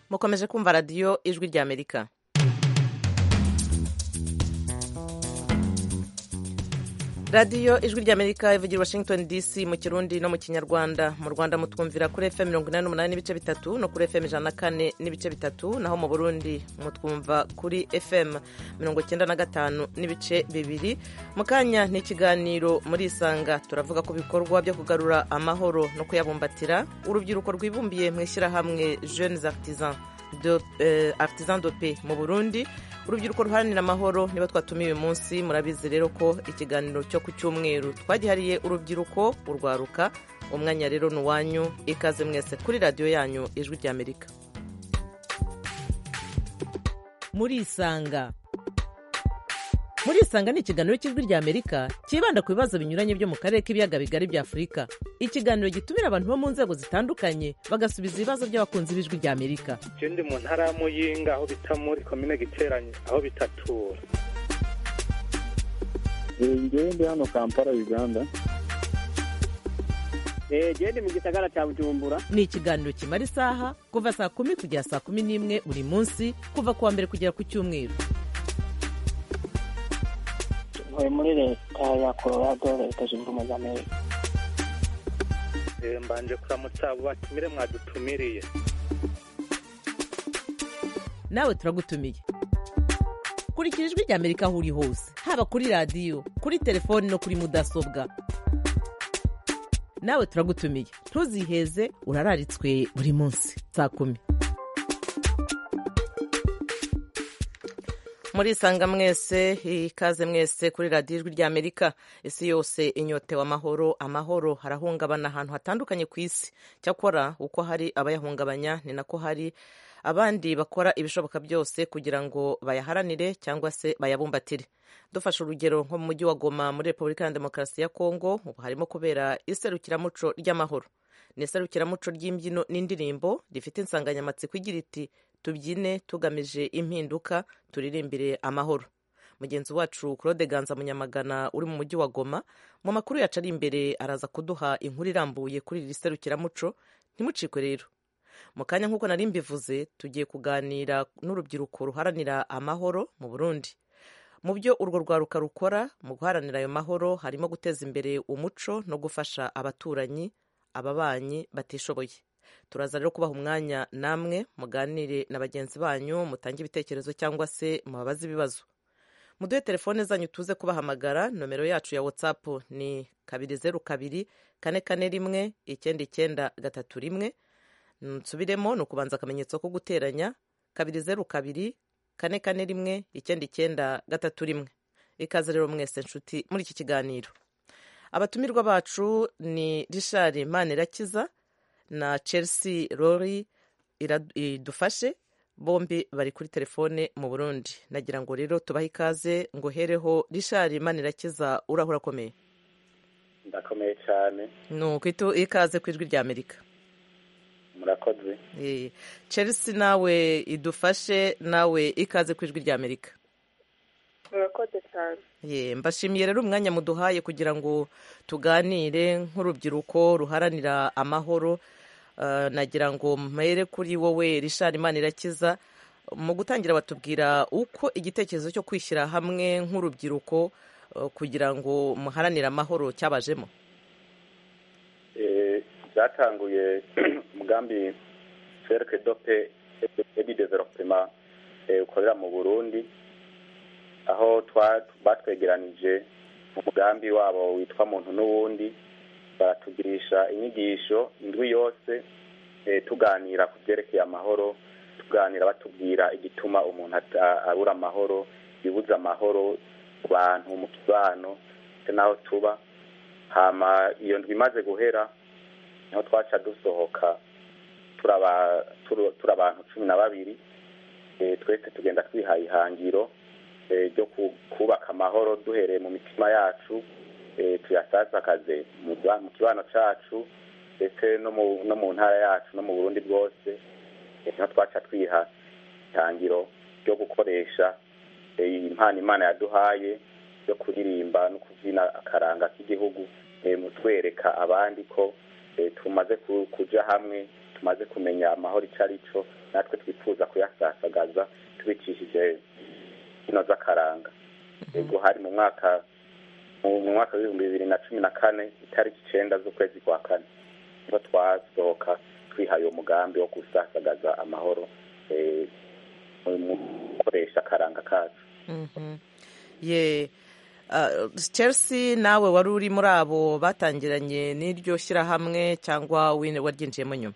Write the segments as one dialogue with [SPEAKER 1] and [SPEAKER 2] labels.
[SPEAKER 1] mukomeje kumva radiyo ijwi ry'amerika radiyo ijwi ry'amerika ivugira washington dc mu kirundi no mu kinyarwanda mu rwanda mutwumvira kuri fm mirongo inani n'umunani n'ibice bitatu no kuri fm ijana na kane n'ibice bitatu naho mu burundi mutwumva kuri fm mirongo icyenda na gatanu n'ibice bibiri mu kanya ni ikiganiro muri isanga turavuga ku bikorwa byo kugarura amahoro no kuyabumbatira urubyiruko rwibumbiye mu ishyirahamwe jeunes artisans de, eh, artisan de paix mu burundi urubyiruko ruharanira amahoro niba twatumiye uyu munsi murabizi rero ko ikiganiro cyo ku cyumweru twagihariye urubyiruko urwaruka umwanya rero ni uwanyu ikaze mwese kuri radiyo yanyu ijwi ry'amerika muri isanga muri isanga ni ikiganiro cy'ijwi ry'amerika cyibanda ku bibazo binyuranye byo mu karere k'ibiyaga bigari bya afurika ikiganiro gitumira abantu bo mu nzego zitandukanye bagasubiza ibibazo by'abakunzi b'ijwi ry'amerika
[SPEAKER 2] je ndi mu ntara ya muyinga aho bita muri komine giteranye aho bitatura
[SPEAKER 3] ngewe ndi hano kampala uganda
[SPEAKER 4] gende mu gisagara cya bujumbura
[SPEAKER 1] ni ikiganiro kimara isaha kuva saa kumi kugera saa kumi n'imwe buri munsi kuva ku wa mbere kugera ku cyumweru
[SPEAKER 4] ntuye muri leta ya colorado leta zunze ubumwe za amerika
[SPEAKER 2] Eh, mbanje kuramutsa abo batumire mwadutumiriye
[SPEAKER 1] nawe turagutumiye kurikira ijwi ry'amerika aho uri hose haba kuri radiyo kuri telefoni no kuri mudasobwa nawe turagutumiye ntuziheze urararitswe buri munsi saa kumi muri isanga mwese ikaze mwese kuri radiyo ijwi ry'amerika isi yose inyotewe amahoro amahoro harahungabana ahantu hatandukanye ku isi cyakora uko hari abayahungabanya ni nako hari abandi bakora ibishoboka byose kugira ngo bayaharanire cyangwa se bayabumbatire dufashe urugero nko mu mujyi wa goma muri repubulika ya demokarasi ya kongo ubu harimo kubera iserukiramuco ry'amahoro ni iserukiramuco ry'imbyino n'indirimbo rifite insanganyamatsiko igira iti tubyine tugamije impinduka turirimbire amahoro mugenzi wacu claude ganza munyamagana uri mu mujyi wa goma mu makuru yacu ari imbere araza kuduha inkuru irambuye kuri iri serukiramuco ntimucikwe rero mu kanya nk'uko nari mbivuze tugiye kuganira n'urubyiruko ruharanira amahoro mu burundi mu byo urwo rwaruka rukora mu guharanira ayo mahoro harimo guteza imbere umuco no gufasha abaturanyi ababanyi batishoboye turaza rero kubaha umwanya namwe muganire na bagenzi banyu mutange ibitekerezo cyangwa se mubabaze ibibazo muduhe telefone zanyu tuze kubahamagara nomero yacu ya whatsapp ni kabiri zeru kabiri kane kane rimwe icyenda icyenda gatatu rimwe nsubiremo ni ukubanza akamenyetso ko guteranya kabiri zeru kabiri kane kane rimwe icyenda icyenda gatatu rimwe ikaze rero mwese nshuti muri iki kiganiro abatumirwa bacu ni rishari manirakiza na chelsea rory idufashe bombi bari kuri telefone mu burundi nagira ngo rero tubahe ikaze ngo hereho rishari manirakiza urahura akomeye
[SPEAKER 3] ndakomeye cyane
[SPEAKER 1] ni ukwita ikaze ku ijwi rya amerika
[SPEAKER 3] murakoze
[SPEAKER 1] Eh, chelsea nawe idufashe nawe ikaze ku ijwi rya amerika
[SPEAKER 5] murakoze cyane
[SPEAKER 1] Ye, mbashimiye rero umwanya muduhaye kugira ngo tuganire nk'urubyiruko ruharanira amahoro Uh, nagira ngo mpere kuri wowe rishari imana irakiza mu gutangira batubwira uko igitekerezo cyo kwishyira hamwe nk'urubyiruko uh, kugira ngo muharanire amahoro cyabajemo
[SPEAKER 3] Eh, byatanguye umugambi cercle dope edi development eh, ukorera mu burundi aho twa- batwegeranije umugambi wabo witwa muntu n'uwundi baratugirisha inyigisho indwi yose eh, tuganira ku byerekeye amahoro tuganira batubwira igituma umuntu ata- abura amahoro bibuza amahoro ku bantu mu kibano ndetse n'aho tuba hama iyo ndwi imaze guhera niho twaca dusohoka turaba turu- turi abantu cumi na babiri eh, twese tugenda twihaye ihangiro eh, ryo ku- kubaka amahoro duhereye mu mitima yacu eh, tuyasasakaze mu ba- mu kibano cacu ndetse no mu no mu ntara yacu no mu burundi bwose eh, niho twaca twiha ihangiro ryo gukoresha eh, impano imana yaduhaye yo kuririmba no kubyina akaranga k'igihugu eh, mu twereka abandi ko eh, tumaze ku- kuja hamwe tumaze kumenya amahoro icyo ari cyo natwe twifuza kuyasasagaza tubicishije ino z'akaranga yego hari mu mwaka mu mwaka w'ibihumbi bibiri na cumi na kane itariki icenda z'ukwezi kwa kane niho twasohoka twihaye uwo mugambi wo gusasagaza amahoro eh, mu gukoresha akaranga kacu
[SPEAKER 1] Mhm. ye uh, chelsea nawe wari uri muri abo batangiranye n'iryo shyirahamwe cyangwa wine waryinjiyemo nyuma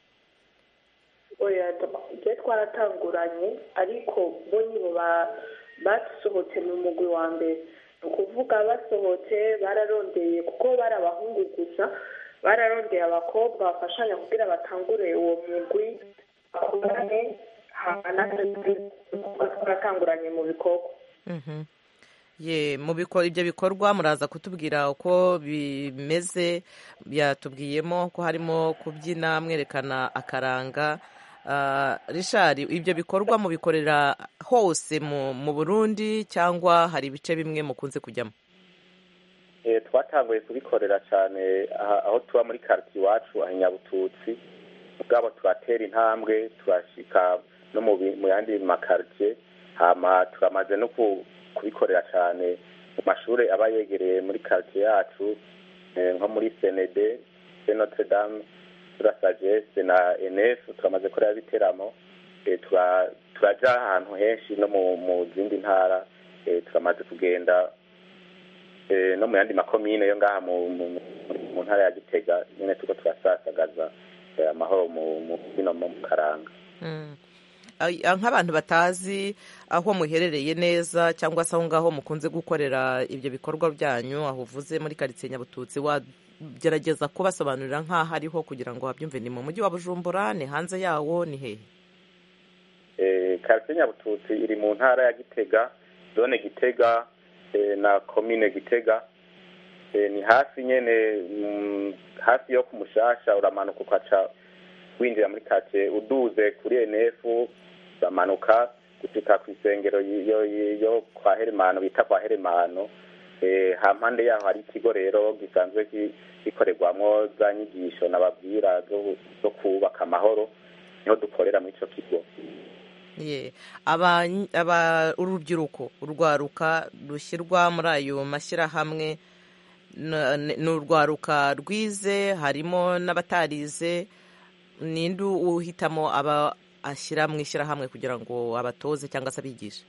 [SPEAKER 5] oya twe twaratanguranye ariko bo nibo ba- basohotse mu mugwi wa mbere ni ukuvuga basohotse bararondeye kuko bari abahungu gusa bararondeye abakobwa bafashanya kugira batangure uwo mugwi bakorane hama natwe twaratanguranye mu bikorwa
[SPEAKER 1] Mhm. ye mu biko- ibyo bikorwa muraza kutubwira uko bimeze byatubwiyemo ko harimo kubyina mwerekana akaranga Ah, Richard ibyo bikorwa mubikorera hose mu mu Burundi cyangwa hari ibice bimwe mukunze kujyamo
[SPEAKER 3] Eh, twatanguye kubikorera cyane aha- aho tuba muri quartier iwacu aha i nyabututsi ubwabo turatera intambwe turashika no mu bi- mu yandi makartier hama turamaze no ku- kubikorera cyane mu mashuri aba yegereye muri quartier yacu eh, nko muri senede se notre dame tura sagesse na enef turamaze kureba ibiteramo eh, tura- turaja ahantu henshi no mu mu zindi ntara eh, turamaze kugenda eh, no mu yandi makomine yo ngaha mu mu- mu- mu ntara ya gitega nyine tuko turasasagaza eh, amahoro mu mu bino mu karanga
[SPEAKER 1] Mm. Ay- ah, nk'abantu batazi aho muherereye neza cyangwa se aho ngaho mukunze gukorera ibyo bikorwa byanyu aho uvuze muri karitsiye nyabututsi wagerageza kubasobanurira nk'aho ariho kugira ngo babyumve ni mu mujyi wa bujumbura ni hanze yawo ni hehe
[SPEAKER 3] eh, quartier nyabututsi iri mu ntara ya gitega zone gitega eh, na komine gitega eh, ni hafi nyene mm, hafi yo kumushasha uramanuka ukaca winjira muri quartier uduze kuri enef uramanuka gushika ku isengero y- yo yo kwa heremano bita kwa heremano eh, hampande yaho hari ikigo rero gisanzwe gi- gikorerwamwo za nyigisho nababwira zo zo kubaka amahoro niho dukorera muri ico kigo
[SPEAKER 1] ye aba aba urubyiruko urwaruka rushyirwa muri ayo mashyirahamwe na- ni ni urwaruka rwize harimo n'abatarize ninde uhitamo aba ashyira mu ishyirahamwe kugira ngo abatoze cyangwa se abigishe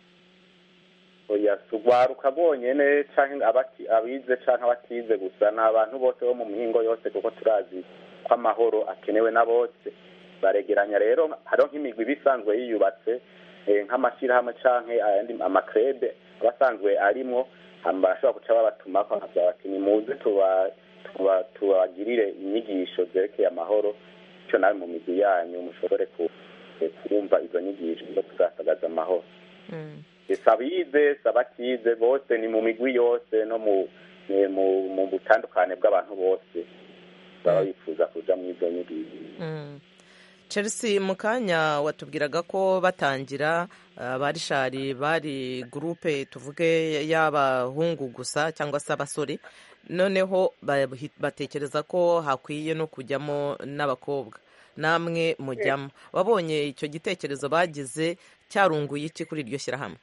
[SPEAKER 3] oya si urwaruka rwonyene canke abati- abize canke abatize gusa ni abantu bose bo mu mihingo yose kuko turazi ko amahoro akenewe na bose baregeranya rero hariho nk'imigwi iba isanzwe yiyubatse eh, nk'amashyirahamwe canke ayandi amakrede aba asanzwe arimwo hama barashobora guca babatumako bakavuga bati nimuze tuba- tuba- tubagirire inyigisho zerekeye amahoro bityo nawe mu migwi yanyu mushobore ku- eh, kumva izo nyigisho zo kuzasagaza amahoro
[SPEAKER 1] Mm.
[SPEAKER 3] si abize si abatize bose ni mu migwi yose no mu ni mu mu butandukane bw'abantu bose baba bifuza kuja mu izo nyigisho
[SPEAKER 1] Mm. chelsea mu kanya watubwiraga ko batangira uh, barishari bari gurupe tuvuge y'abahungu gusa cyangwa se abasore noneho bahi- batekereza ko hakwiye no kujyamo n'abakobwa namwe mujyamo wabonye icyo gitekerezo bagize cyarunguye iki kuri iryo shyirahamwe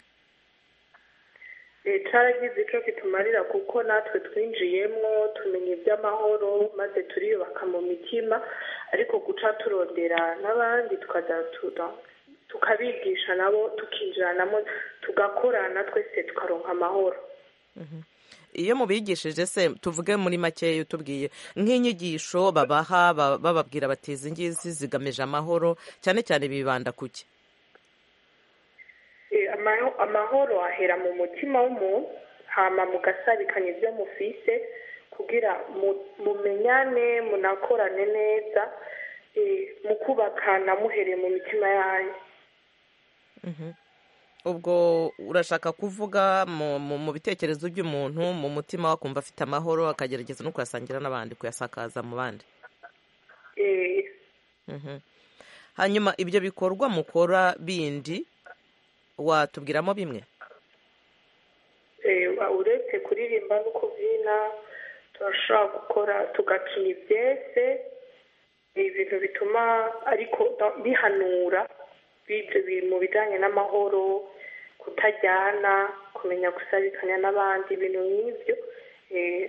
[SPEAKER 5] Eh, caragize ico kitumarira kuko natwe twinjiyemwo tumenya iby'amahoro maze turiyubaka mu mitima ariko guca turondera n'abandi tukaza tura- tukabigisha nabo tukinjiranamo tugakorana twese tukaronka amahoro
[SPEAKER 1] iyo mubigishije se tuvuge muri makeya utubwiye nk'inyigisho babaha ba- bababwira bati izi ngizi zigamije amahoro cyane cyane bibanda ku ki
[SPEAKER 5] Eh, amaho- amahoro ahera mu mutima w'umuntu hama mugasabikanya ibyo mufise kugira mu- mumenyane munakorane neza eh, mukubakana muhereye mu mitima yanyu
[SPEAKER 1] ubwo urashaka kuvuga mu, mu, mu bitekerezo by'umuntu mu mutima we akumva afite amahoro akagerageza no kuyasangira n'abandi kuyasakaza mu bandi
[SPEAKER 5] Eh,
[SPEAKER 1] Mhm. hanyuma ibyo bikorwa mukora bindi watubwiramo bimwe
[SPEAKER 5] eh, uretse kuririmba no kubyina turashobora gukora tugakina ibyese ibintu ibintu bituma ariko da- bihanura bivyo biri mu bijanye n'amahoro kutajyana kumenya gusabikanya n'abandi ibintu nk'ivyo eh,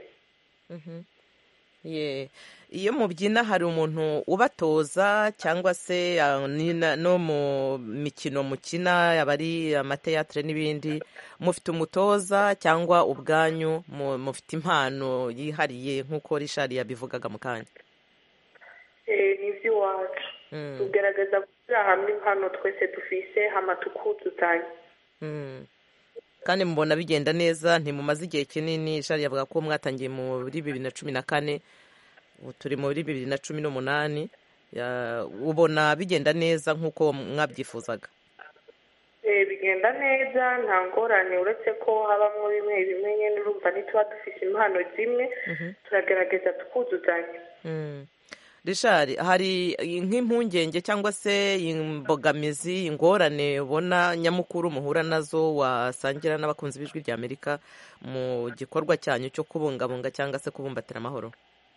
[SPEAKER 1] Ye. iyo mubyina hari umuntu ubatoza cyangwa se ah, ni na- no mu mikino mukina yaba ari amateatire n'ibindi mufite umutoza cyangwa ubwanyu mu- mufite impano yihariye nk'uko rishari yabivugaga mu kanya
[SPEAKER 5] eh, ni ivy'iwacu
[SPEAKER 1] Mm.
[SPEAKER 5] tugerageza gushyira hamwe impano twese dufise hama tukuzuzanya
[SPEAKER 1] Mm. kandi mubona bigenda neza ntimumaze igihe kinini shari yavuga ko mwatangiye muri bibiri na cumi na kane ubu turi muri bibiri na cumi n'umunani Ya- ubona bigenda neza nk'uko mwabyifuzaga
[SPEAKER 5] Eh, bigenda neza nta ngorane uretse ko habamwo bimwe bimwe nyene urumva ntituba dufise impano zimwe turagerageza tukuzuzanya
[SPEAKER 1] Mm. Richard hari nk'impungenge cyangwa se imbogamizi ingorane ubona nyamukuru muhura nazo wasangira n'abakunzi b'ijwi rya amerika mu gikorwa cyanyu cyo kubungabunga cyangwa se kubumbatira amahoro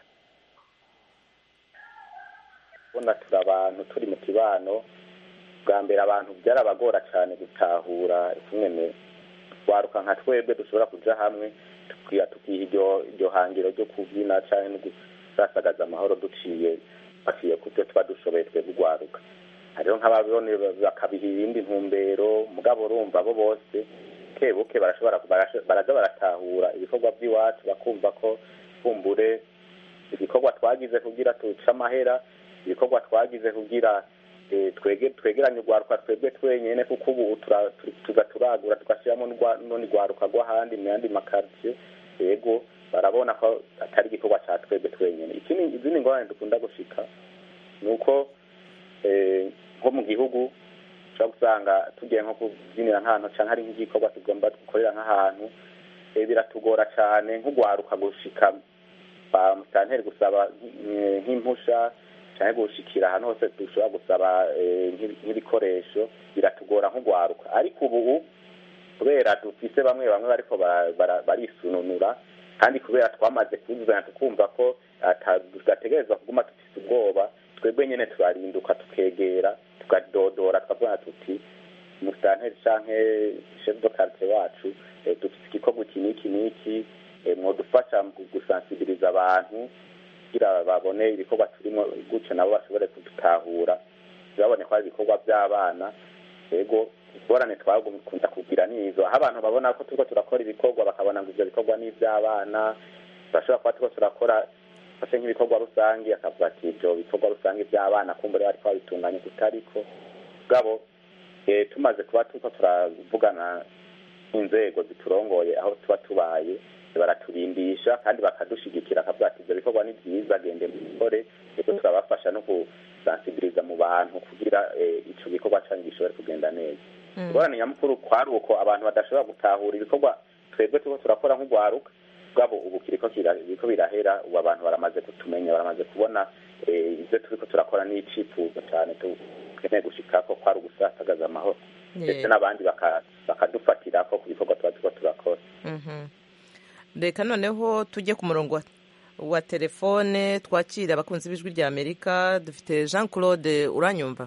[SPEAKER 3] ubona turi abantu turi mu kibano bwa mbere abantu byarabagora cyane gutahura kumwe waruka nka twebwe dushobora kuja hamwe tukiha tukiha iryo iryo hangiro ryo kubyina cyangwa no gusasagaza amahoro duciye baciye ku byo tuba dushoboye twebwe urwaruka hariho nk'ababibone bakabiha ibindi ntumbero mugabo urumva bo bose kebuke barashobora barasho- baraza baratahura ibikorwa by'iwacu bakumva ko kumbure ibikorwa twagize kugira tuce amahera ibikorwa twagize kugira eh, twege twegeranye urwaruka twebwe twenyene kuko ubu tura- tu- tuza turagura tugashyiramo n'urwa- n'urundi rwaruka rw'ahandi mu yandi makaritsiye yego barabona ko atari igikorwa cya twebwe twenyene ikindi izindi ngorane dukunda gushika ni uko eh, nko mu gihugu ushobora gusanga tugiye nko kubyinira nk'ahantu cyangwa hari nk'igikorwa tugomba gukorera nk'ahantu eh, biratugora cyane nk'urwaruka gushika ba musitanteri gusaba nk- nk'impusha cyangwa gushikira ahantu hose dushobora gusaba eh, nk'ibi- nk'ibikoresho biratugora nk'urwaruka ariko ubu kubera dufise bamwe bamwe bariko bara- bara- barisununura kandi kubera twamaze kuzuzanya tukumva ko ata- tudategerezwa kuguma dufise ubwoba twebwe nyene turarinduka tukegera tukadodora tukavuga tuti musitanteri canke chef de quartier wacu eh, dufise igikorwa iki n'iki n'iki eh, mwodufasha mu gusansibiliza abantu kugira babone ibikorwa turimo gutyo nabo bashobore kudutahura ntibabone ko ari ibikorwa by'abana yego ingorane twagukunda kugira nizo aho abantu babona ko turiko turakora ibikorwa bakabona ngo ivyo bikorwa ni ivy'abana turashobora kuba turiko turakora fashe nk'ibikorwa rusange akavuga ati ivyo bikorwa rusange by'abana kumbure bariko babitunganya kutariko gabo eh, tumaze kuba turiko turavugana inzego ziturongoye aho tuba tubaye baraturindisha kandi bakadushigikira akavuga ati ibyo bikorwa ni byiza gende mubikore rero turabafasha no gusansibiliza mu bantu kugira eh, ico gikorwa canyu gishobore kugenda neza ingorane nyamukuru kwari uko abantu badashobora gutahura ibikorwa twebwe turiko turakora nk'urwaruka bwabo ubu kiriko kira- biriko birahera ubu abantu baramaze kutumenya baramaze kubona eh, ivyo turiko turakora n'icifuzo cane tukeneye gushikako kwari ugusasagaza amahoro ndetse n'abandi baka- bakadufatirako ku bikorwa tuba turiko turakora
[SPEAKER 1] Mhm. reka noneho tujye ku murongo wa- wa telefone twakire abakunzi b'ijwi rya amerika dufite jean claude uranyumva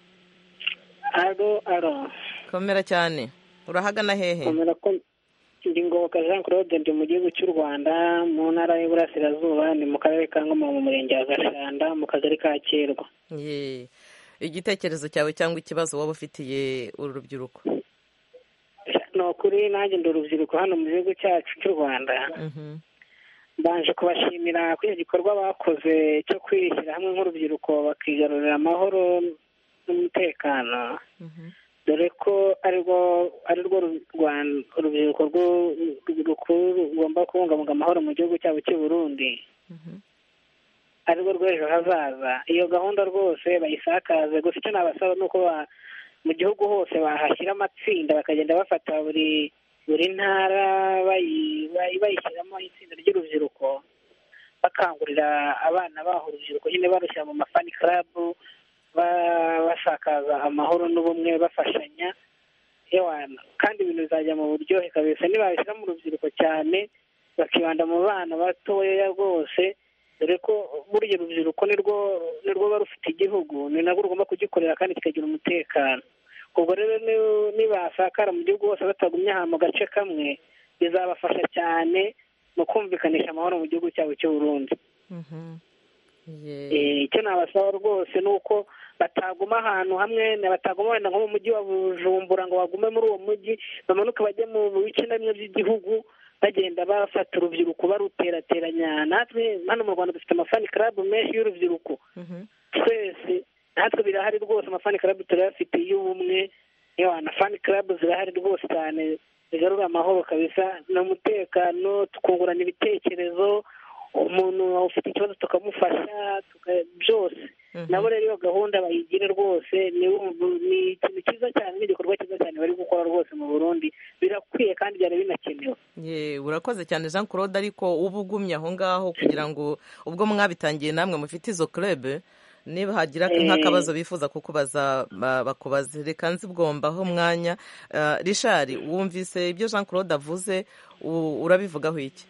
[SPEAKER 4] aro aro
[SPEAKER 1] komera cyane urahagana hehe
[SPEAKER 4] komera ko ndi ngoboka jean claude ndi mu gihugu cy'u rwanda mu ntara y'uburasirazuba ni mu karere ka ngoma mu murenge wa gashanda mu kagari ka kirwa
[SPEAKER 1] Ye. igitekerezo cyawe cyangwa ikibazo waba ufitiye uru rubyiruko
[SPEAKER 4] ni ukuri nanjye ndi urubyiruko hano mu gihugu cyacu cy'u rwanda
[SPEAKER 1] Mhm.
[SPEAKER 4] mbanje kubashimira kuri icyo gikorwa bakoze cyo kwishyira hamwe nk'urubyiruko bakigarurira amahoro n'umutekano
[SPEAKER 1] Mhm.
[SPEAKER 4] dore ko arirwo arirwo ru- Rwan- urubyiruko rwo- rukuru rugomba kubungabunga amahoro mu gihugu cyabo cy'u Burundi
[SPEAKER 1] Mhm.
[SPEAKER 4] arirwo rw'ejo hazaza iyo gahunda rwose bayisakaze gusa icyo nabasaba ni uko ba- mu gihugu hose bahashyira amatsinda bakagenda bafata buri buri ntara bayi- bayi- bayishyiramo itsinda ry'urubyiruko bakangurira abana baho urubyiruko nyine barushyira mu mafani karabu ba- basakaza amahoro n'ubumwe bafashanya yewana kandi ibintu bizajya mu buryohe kabisa nibabishyira mu rubyiruko cyane bakibanda mu bana batoya rwose dore ko burya urubyiruko nirwo nirwo ruba rufite igihugu ni nabwo rugomba kugikorera kandi kikagira umutekano ubwo rero ni- nibasakara mu gihugu hose batagumye aha mu gace kamwe bizabafasha cyane mu kumvikanisha amahoro mu gihugu cyabo cy'u Burundi
[SPEAKER 1] Mhm. Ye-
[SPEAKER 4] Eh, icyo nabasaba rwose ni uko bataguma ahantu hamwe na bataguma wenda nko mu mujyi wa bujumbura ngo bagume muri uwo mujyi bamanuke bajye mu bice na bimwe by'igihugu bagenda bafata urubyiruko baruterateranya natwe hano mu rwanda dufite amafani karabu menshi y'urubyiruko
[SPEAKER 1] Mhm.
[SPEAKER 4] twese natwe birahari rwose amafani karabu turayafite y'ubumwe yewe na fani karabu zirahari rwose cyane zigarura amahoro kabisa n'umutekano tukungurana ibitekerezo umuntu ufite ikibazo tukamufasha tuka- byose
[SPEAKER 1] Mhm.
[SPEAKER 4] nabo rero iyo gahunda bayigire rwose ni ni ikintu cyiza cyane n'igikorwa cyiza cyane bari gukora rwose mu burundi birakwiye kandi byari binakenewe
[SPEAKER 1] ye urakoze cyane jean claude ariko uba ugumye aho ngaho kugira ngo ubwo mwabitangiye namwe mufite izo club niba hagira
[SPEAKER 4] Eh.
[SPEAKER 1] nk'akabazo bifuza kukubaza ba- bakubaze reka nzibwombaho umwanya Ah, richard wumvise ibyo jean claude avuze u- urabivugaho iki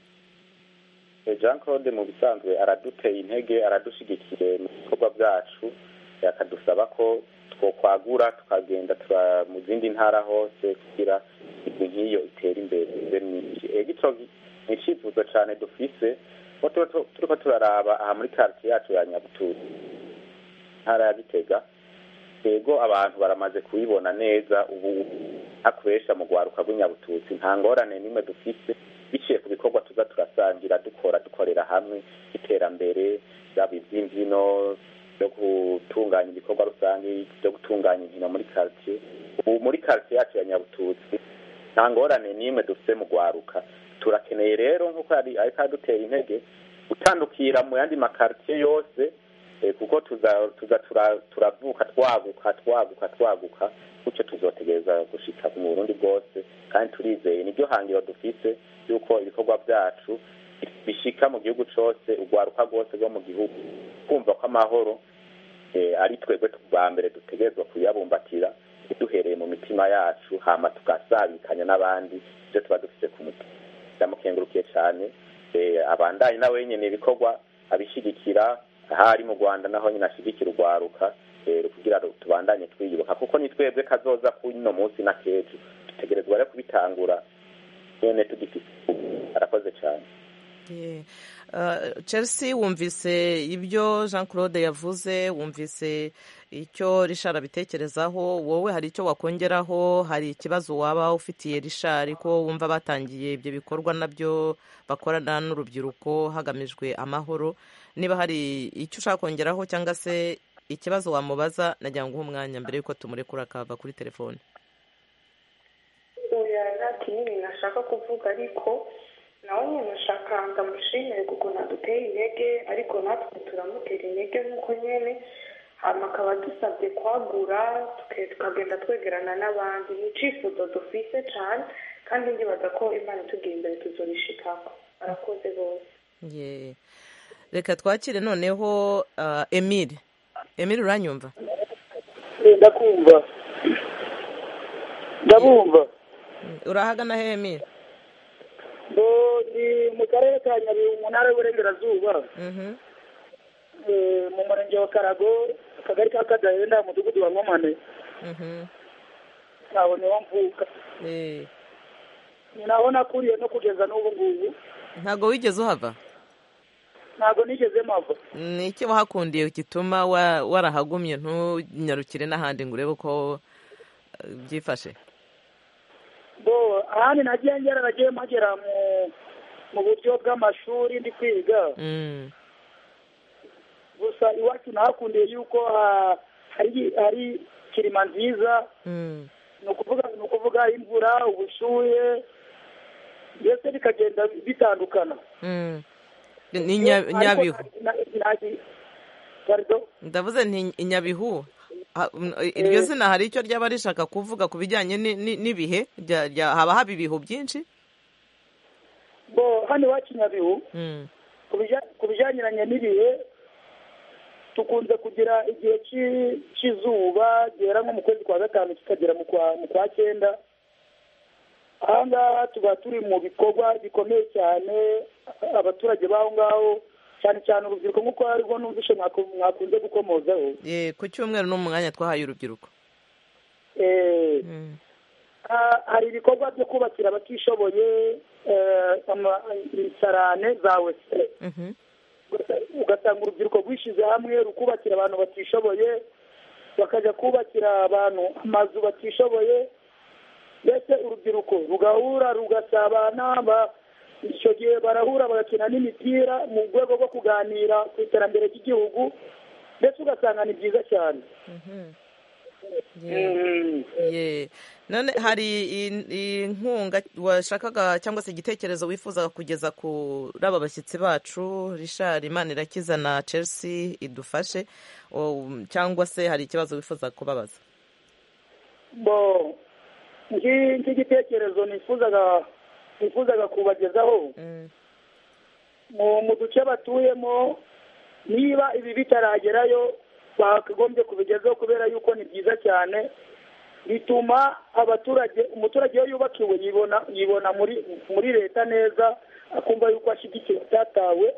[SPEAKER 3] Eh, jean claude mu bisanzwe araduteye intege aradushyigikiye mu bikorwa byacu eh, akadusaba ko twokwagura tukagenda tura mu zindi ntara hose kugira imigwi nk'iyo itere imbere ibe myinshi Eh, gico ni icyifuzo cyane dufise ko tuba tu- turiko turaraba aha muri quartier yacu ya nyabututu ntara ya gitega yego abantu baramaze kubibona neza ubu hakoresha mu rwaruka rw'inyabututsi nta ngorane n'imwe dufise biciye ku bikorwa tuza turasangira dukora dukorera hamwe iterambere yaba iby'imbyino byo gutunganya ibikorwa rusange byo gutunganya inkino muri quartier ubu muri quartier yacu ya nyabututsi nta ngorane n'imwe dufite mu rwaruka turakeneye rero nk'uko yari ariko adutera intege gutandukira mu yandi makartier yose eh, kuko tuza tuza tura- turavuka twaguka twaguka twaguka gutyo tuzotegereza gushika mu burundi bwose kandi turizeye nibyo hangiro dufise yuko ibikorwa byacu bishika mu gihugu cose urwaruka rwose rwo mu gihugu kumva ko amahoro eh, ari twebwe bwa mbere dutegerezwa kuyabumbatira duhereye mu mitima yacu hama tugasabikanya n'abandi ibyo tuba dufise ku mutima ndamukengurukiye cyane eh, abandanye na wenyene ibikorwa abishigikira ahari mu rwanda naho nyine ashigikira urwaruka eh, kugira ngo tubandanye twiyubaka kuko ni twebwe kazoza kuno munsi na kejo dutegerezwa rero kubitangura nyene tugifite arakoze cyane
[SPEAKER 1] Ye. Ah, chelsea wumvise ibyo jean claude yavuze wumvise icyo richard abitekerezaho wowe hari icyo wakongeraho hari ikibazo waba ufitiye richard ko wumva batangiye ibyo bikorwa nabyo bakorana n'urubyiruko hagamijwe amahoro niba hari icyo ushaka kongeraho cyangwa se ikibazo wamubaza nagira ngo uhe umwanya mbere y'uko tumurekura akava kuri telefone
[SPEAKER 5] oya nta kinini nashaka kuvuga ariko nawe nyine nashaka ndamushimire kuko naduteye intege ariko natwe turamutera intege nk'uko nyine hama akaba dusabye kwagura tuke- tukagenda twegerana n'abandi ni icifuzo dufise cyane kandi ndibaza ko imana itugiye imbere tuzorishikako barakoze bose
[SPEAKER 1] Ye. reka twakire noneho ah, emile emile uranyumva
[SPEAKER 6] ndakumva ndabumva
[SPEAKER 1] urahagana he emile
[SPEAKER 6] ngo ni mu karere ka nyabihu mu ntara y'uburengerazuba
[SPEAKER 1] Mhm.
[SPEAKER 6] eh, mu murenge wa karago akagari ka kadahenda umudugudu wa nkomane
[SPEAKER 1] Mhm.
[SPEAKER 6] ntaho niho mvuka
[SPEAKER 1] Eh,
[SPEAKER 6] ni naho nakuriye no kugeza n'ubu ngubu
[SPEAKER 1] ntabwo wigeze uhava
[SPEAKER 6] ntabwo nigeze mpava
[SPEAKER 1] ni iki wahakundiye gituma wa- warahagumye ntunyarukire n'ahandi ngo urebe uko eh, byifashe
[SPEAKER 6] bo ahandi nagiye ngera nagiye mpagera mu mu buryo bw'amashuri ndi kwiga
[SPEAKER 1] Mm.
[SPEAKER 6] gusa iwacu nahakundiye yuko ha- hari hari kirima nziza
[SPEAKER 1] Mm.
[SPEAKER 6] ni ukuvuga ni ukuvuga imvura ubushuhe mbese bikagenda bitandukana
[SPEAKER 1] Mm. ni Nya- nyabihu
[SPEAKER 6] Na- na- pardon?
[SPEAKER 1] ndavuze nti inyabihu Ha- mm, iryo
[SPEAKER 6] Eh.
[SPEAKER 1] zina hari icyo ryaba rishaka kuvuga ku bijyanye ni- ni- n'ibihe Rya- rya- haba haba ibihu byinshi
[SPEAKER 6] bo hano iwacu nyabihu
[SPEAKER 1] Mm.
[SPEAKER 6] ku bija- ku bijyaniranye n'ibihe tukunze kugira igihe cy'i- cy'izuba gihera nko mu kwezi kwa gatanu kikagera mu kwa mu kwa cyenda aha ngaha tuba turi mu bikorwa bikomeye cyane abaturage b'aho ngaho cyane cyane urubyiruko nk'uko aribwo numvishe mwaku- mwakunze gukomozaho
[SPEAKER 1] Eh, ku cyumweru ni umwanya twahaye urubyiruko
[SPEAKER 6] Eh,
[SPEAKER 1] Mm.
[SPEAKER 6] ha- hari ibikorwa byo kubakira abatishoboye eh, ama- imisarane za wese
[SPEAKER 1] Mhm.
[SPEAKER 6] ugasanga urubyiruko rwishyize hamwe rukubakira abantu batishoboye bakajya kubakira abantu amazu batishoboye mbese urubyiruko rugahura rugasabana ba- icyo gihe barahura bagakina n'imipira mu rwego rwo kuganira ku iterambere ry'igihugu ndetse ugasanga ni byiza cyane
[SPEAKER 1] Yeah.
[SPEAKER 6] Mm.
[SPEAKER 1] Ye. none hari in- inkunga washakaga cyangwa se igitekerezo wifuzaga kugeza kuri aba bashyitsi bacu richard imanirakiza na chelsea idufashe o, cyangwa se hari ikibazo wifuza kubabaza
[SPEAKER 6] bo iki- iki gitekerezo nifuzaga nifuzaga kubagezaho
[SPEAKER 1] Mm.
[SPEAKER 6] mu mu duce batuyemo niba ibi bitaragerayo bakagombye kubigezaho kubera yuko ni byiza cyane bituma abaturage umuturage iyo yubakiwe yibona yibona muri muri leta neza akumva yuko ashyigikiwe atatawe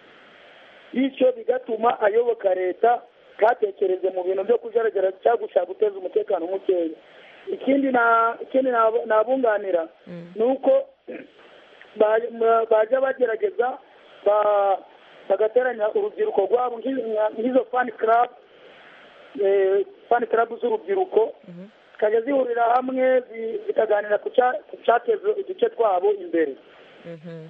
[SPEAKER 6] bityo bigatuma ayoboka leta ntatekereze mu bintu byo kujaragara cyangwa gushaka guteza umutekano mukeya ikindi na ikindi nab- nabunganira ni uko ba- ma- bajya bagerageza ba- bagateranya urubyiruko rwabo nk'i- nka- nk'izo fani club eh, fani club z'urubyiruko zikajya zihurira hamwe zi- zikaganira ku cya- ku cyateza uduce twabo imbere
[SPEAKER 1] Mhm.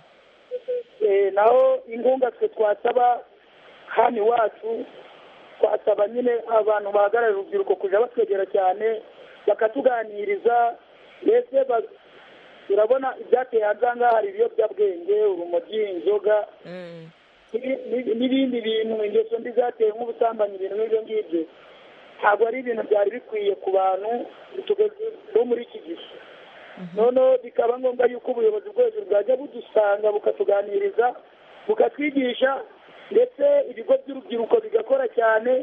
[SPEAKER 6] Eh, naho inkunga twe twasaba hano iwacu twasaba nyine abantu bahagararira urubyiruko kujya batwegera cyane bakatuganiriza mbese ba- urabona ibyateye hanze aha ngaha hari ibiyobyabwenge urumogi inzoga
[SPEAKER 1] Mm.
[SPEAKER 6] n'ibi- n'ibi- n'ibindi bintu ingeso mbi zateye nk'ubusambanyi ibintu nk'ibyo ngibyo ntabwo ari ibintu byari bikwiye ku bantu tugeze bo muri iki gihe noneho bikaba ngombwa yuko ubuyobozi bwo hejuru bwajya budusanga bukatuganiriza bukatwigisha ndetse ibigo by'urubyiruko bigakora cyane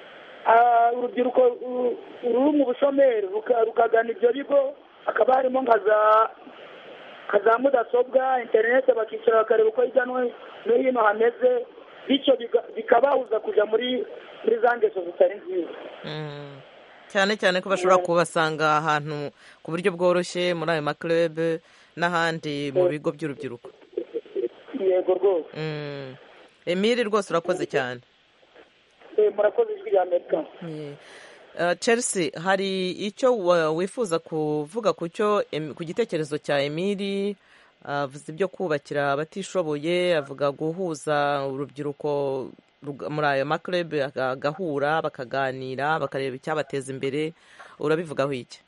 [SPEAKER 6] Ah, urubyiruko ru- ruri mu bushomeri ruka- rukagana ibyo bigo hakaba harimo nka za nka za mudasobwa interineti bakicara bakareba uko hirya no no hino hameze bityo biga- bikabahuza kujya muri muri za ngeso zitari nziza
[SPEAKER 1] Mm. cyane cyane ko bashobora kubasanga ahantu ku buryo bworoshye muri ayo maklube n'ahandi mu bigo by'urubyiruko
[SPEAKER 6] yego rwose
[SPEAKER 1] Mm. emile rwose urakoze cyane
[SPEAKER 6] Eh, murakoze ijwi rya amerika
[SPEAKER 1] Yeah. Uh, chelsea hari icyo wa- wifuza kuvuga ku cyo Em- ku gitekerezo cya emili avuze ibyo kubakira abatishoboye avuga guhuza urubyiruko ruga- muri ayo maklube agahura bakaganira bakareba icyabateza imbere urabivugaho iki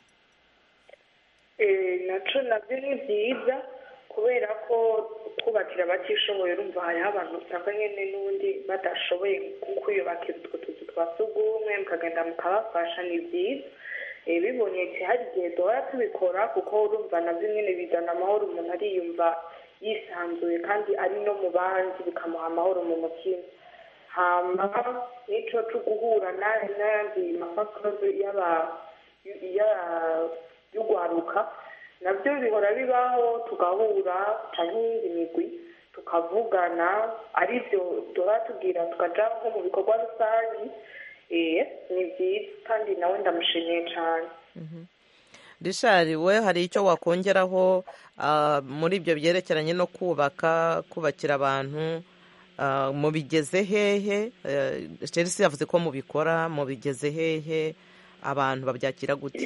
[SPEAKER 5] Eh, naco nabyo ni byiza kubera ko kubakira abatishoboye urumva hariho abantu usanga nyine n'ubundi badashoboye nko kwiyubakira utwo tuzu twa sugumwe mukagenda mukabafasha ni byiza Eh, bibonetse hari igihe duhora tubikora kuko urumva nabyo nyine bizana amahoro umuntu ariyumva yisanzuye kandi ari no mu bandi bikamuha amahoro mu mutima hama n'ico co guhura na- n'ayandi mafakoze y'aba ya- y'ugwaruka nabyo bihora bibaho tugahura cyangwa iyindi migwi tukavugana ari byo duhora tubwira tukaja nko mu bikorwa rusange eh ni byiza kandi nawe ndamushimiye cyane
[SPEAKER 1] richard we hari icyo wakongeraho ah, muri ibyo byerekeranye no kubaka kubakira abantu ah, mubigeze hehe Eh, chelsea yavuze ko mubikora mubigeze hehe abantu babyakira gute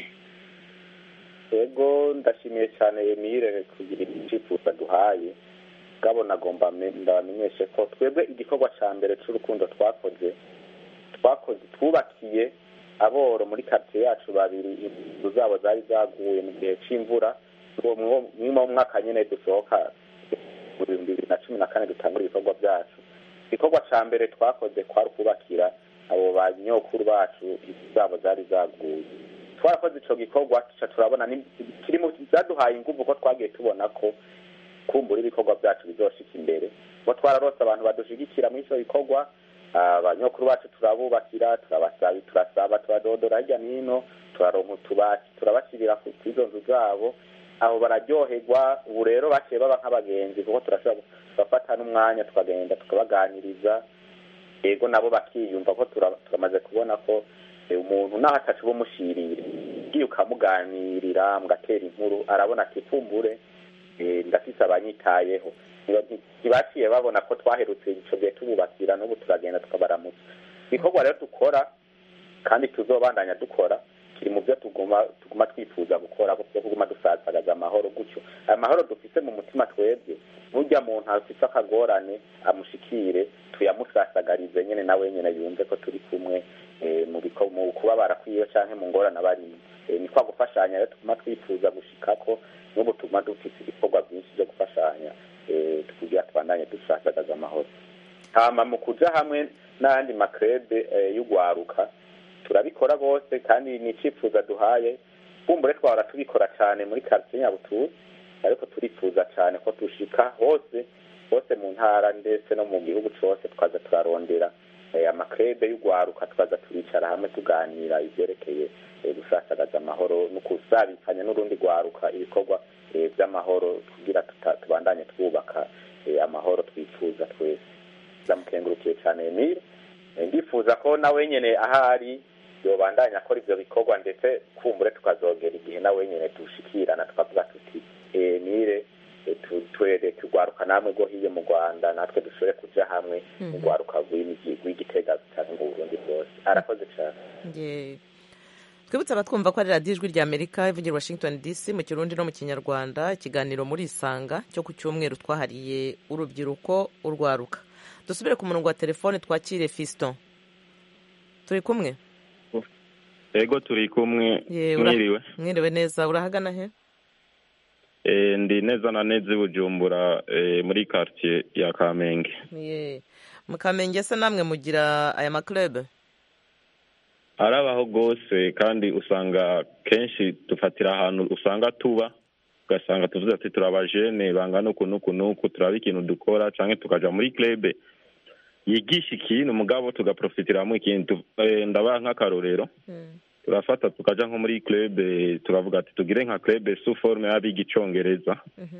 [SPEAKER 3] yego ndashimiye cyane emile kugira icyifuzo duhaye bwabo nagomba me- ndabamenyeshe ko twebwe igikorwa cya mbere cy'urukundo twakoze twakoze twubakiye aboro muri karitsiye yacu babiri inzu zabo zari zaguye mu gihe cy'imvura mwimo mu mwaka nyine dusohoka mu bihumbi bibiri na cumi na kane dutangura ibikorwa byacu igikorwa cya mbere twakoze kwari ukubakira abo ba nyokuru bacu inzu zabo zari zaguye twarakoze icyo gikorwa tuca turabona ni- kiri mu byaduhaye ingufu ko twagiye tubona ko kumbura ibikorwa byacu bizoshika imbere ngo twararose abantu badushyigikira muri icyo gikorwa abanyokuru bacu turabubakira turabasaba turasaba turadodora hirya no hino turaronka utubati turabashyirira ku izo nzu zabo aho bararyoherwa ubu rero baciye baba nk'abagenzi kuko turashobora tugafata n'umwanya tukagenda tukabaganiriza yego nabo bakiyumva ko tura- turamaze kubona ko eh, umuntu naho atacu bumushirire ugiye ukamuganirira mugatera inkuru arabona ati kumbure eh, ndafise abanyitayeho Ntiba- nti- ntibaciye babona ko twaherutse ico gihe tububakira n'ubu turagenda tukabaramutsa ibikorwa rero dukora kandi tuzobandanya dukora kiri mu byo tuguma tuguma twifuza gukora byo kuguma dusasagaza amahoro gutyo aya mahoro dufise mu mutima twebwe nurya muntu afise akagorane amushikire tuyamusasagarize nyene nawe nyene yumve ko turi kumwe eh, mu biko- mu kubabara kwiwe canke mu ngorane abarimo Eh, ni kwa gufashanya rero tuguma twifuza gushikako n'ubu tuguma dufise ibikorwa byinshi byo gufashanya eh, kugira tubandanye dusasagaza amahoro hama mu kuja hamwe n'ayandi makrebe eh, y'ugwaruka turabikora rwose kandi ni icyifuzo duhaye kumbure twahora tubikora cyane muri karitsiye nyabutuye ariko turifuza cyane ko dushika hose hose mu ntara ndetse no mu gihugu cyose twaza turarondera eh, amakrebe y'ugwaruka twaza turicara hamwe tuganira ibyerekeye eh, gusasagaza amahoro no kusabikanya n'urundi rwaruka ibikorwa eh, by'amahoro kugira tuta- tubandanye twubaka eh, amahoro twifuza twese ndamukengurukiye cyane emile Eh, ndifuza ko nawe nyene ahari yobandanya akora ivyo bikorwa ndetse kumbure tukazogera igihe nawe nyene dushikirana tukavuga tuti emile twere tugwaruka namwe rwo hiyo mu rwanda natwe dushobore kuja hamwe mu rwaruka rw'imigi- rw'igitega canke mu burundi bwose arakoze cane
[SPEAKER 1] Ye. twibutse abatwumva ko ari radiyo ijwi rya amerika ivugira i washington dc mu kirundi no mu kinyarwanda ikiganiro muri isanga cyo ku cyumweru twahariye urubyiruko urwaruka dusubire ku murongo wa telefone twakire fiston turi kumwe
[SPEAKER 7] ego turi kumwe
[SPEAKER 1] Ye, ura-
[SPEAKER 7] mwiriwe
[SPEAKER 1] mwiriwe neza urahagana he
[SPEAKER 7] Eh, ndi neza na neza i bujumbura eh, muri quartier ya kamenge
[SPEAKER 1] Ye. mu kamenge se namwe mugira aya maklube
[SPEAKER 7] arabaho rwose kandi usanga kenshi dufatira ahantu usanga tuba ugasanga tuvuze ati turabajene bangana uku n'uku n'uku turaba ikintu dukora canke tukaja muri club yigisha ikintu mugabo tugaprofitiramo ikintu Eh, ndabaha nk'akarorero turafata tukaja nko muri club eh, turavuga ati tugire nka club sous forme y'abiga icongereza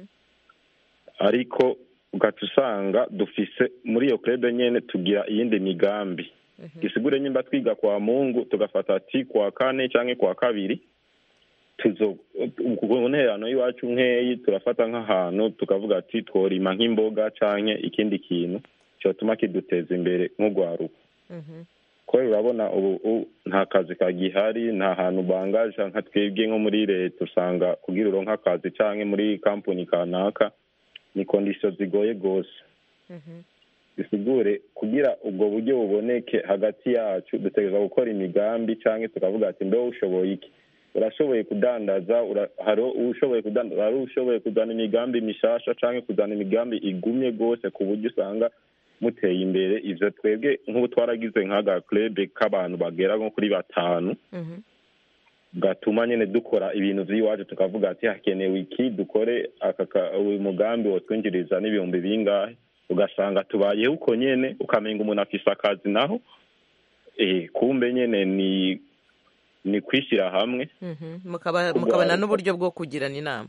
[SPEAKER 7] ariko ugaca usanga dufise muri iyo club nyene tugira iyindi migambi gisigure nyimba twiga kwa mungu tugafata ati kwa kane canke kwa kabiri tuzo ku nterano y'iwacu nkeyi turafata nk'ahantu tukavuga ati tworima nk'imboga canke ikindi kintu cyotuma kiduteza imbere nk'urwaruka kubera urabona ubu u- nta kazi kagihari nta hantu bangaja nka twebwe nko muri leta usanga kugira uronke akazi canke muri kampani kanaka ni kondisiyo zigoye rwose bisigure kugira ubwo buryo buboneke hagati yacu dutegereza gukora imigambi canke tukavuga ati mbe ushoboye iki urashoboye kudandaza ura- hari ushoboye kudandaza hari ushoboye kuzana imigambi mishasha canke kuzana imigambi igumye rwose ku buryo usanga muteye imbere ivyo twebwe nk'ubu twaragize nk'aga club k'abantu bagera nko kuri batanu gatuma nyene dukora ibintu vy'iwacu tukavuga ati hakenewe iki dukore aka ka- uyu mugambi wotwinjiriza n'ibihumbi bingahe ugasanga tubayeho uko nyene ukamenga umuntu afise akazi naho eh, kumbe nyene ni ni kwishyira hamwe
[SPEAKER 1] Mhm. Mukaba- mukabona n'uburyo bwo kugirana inama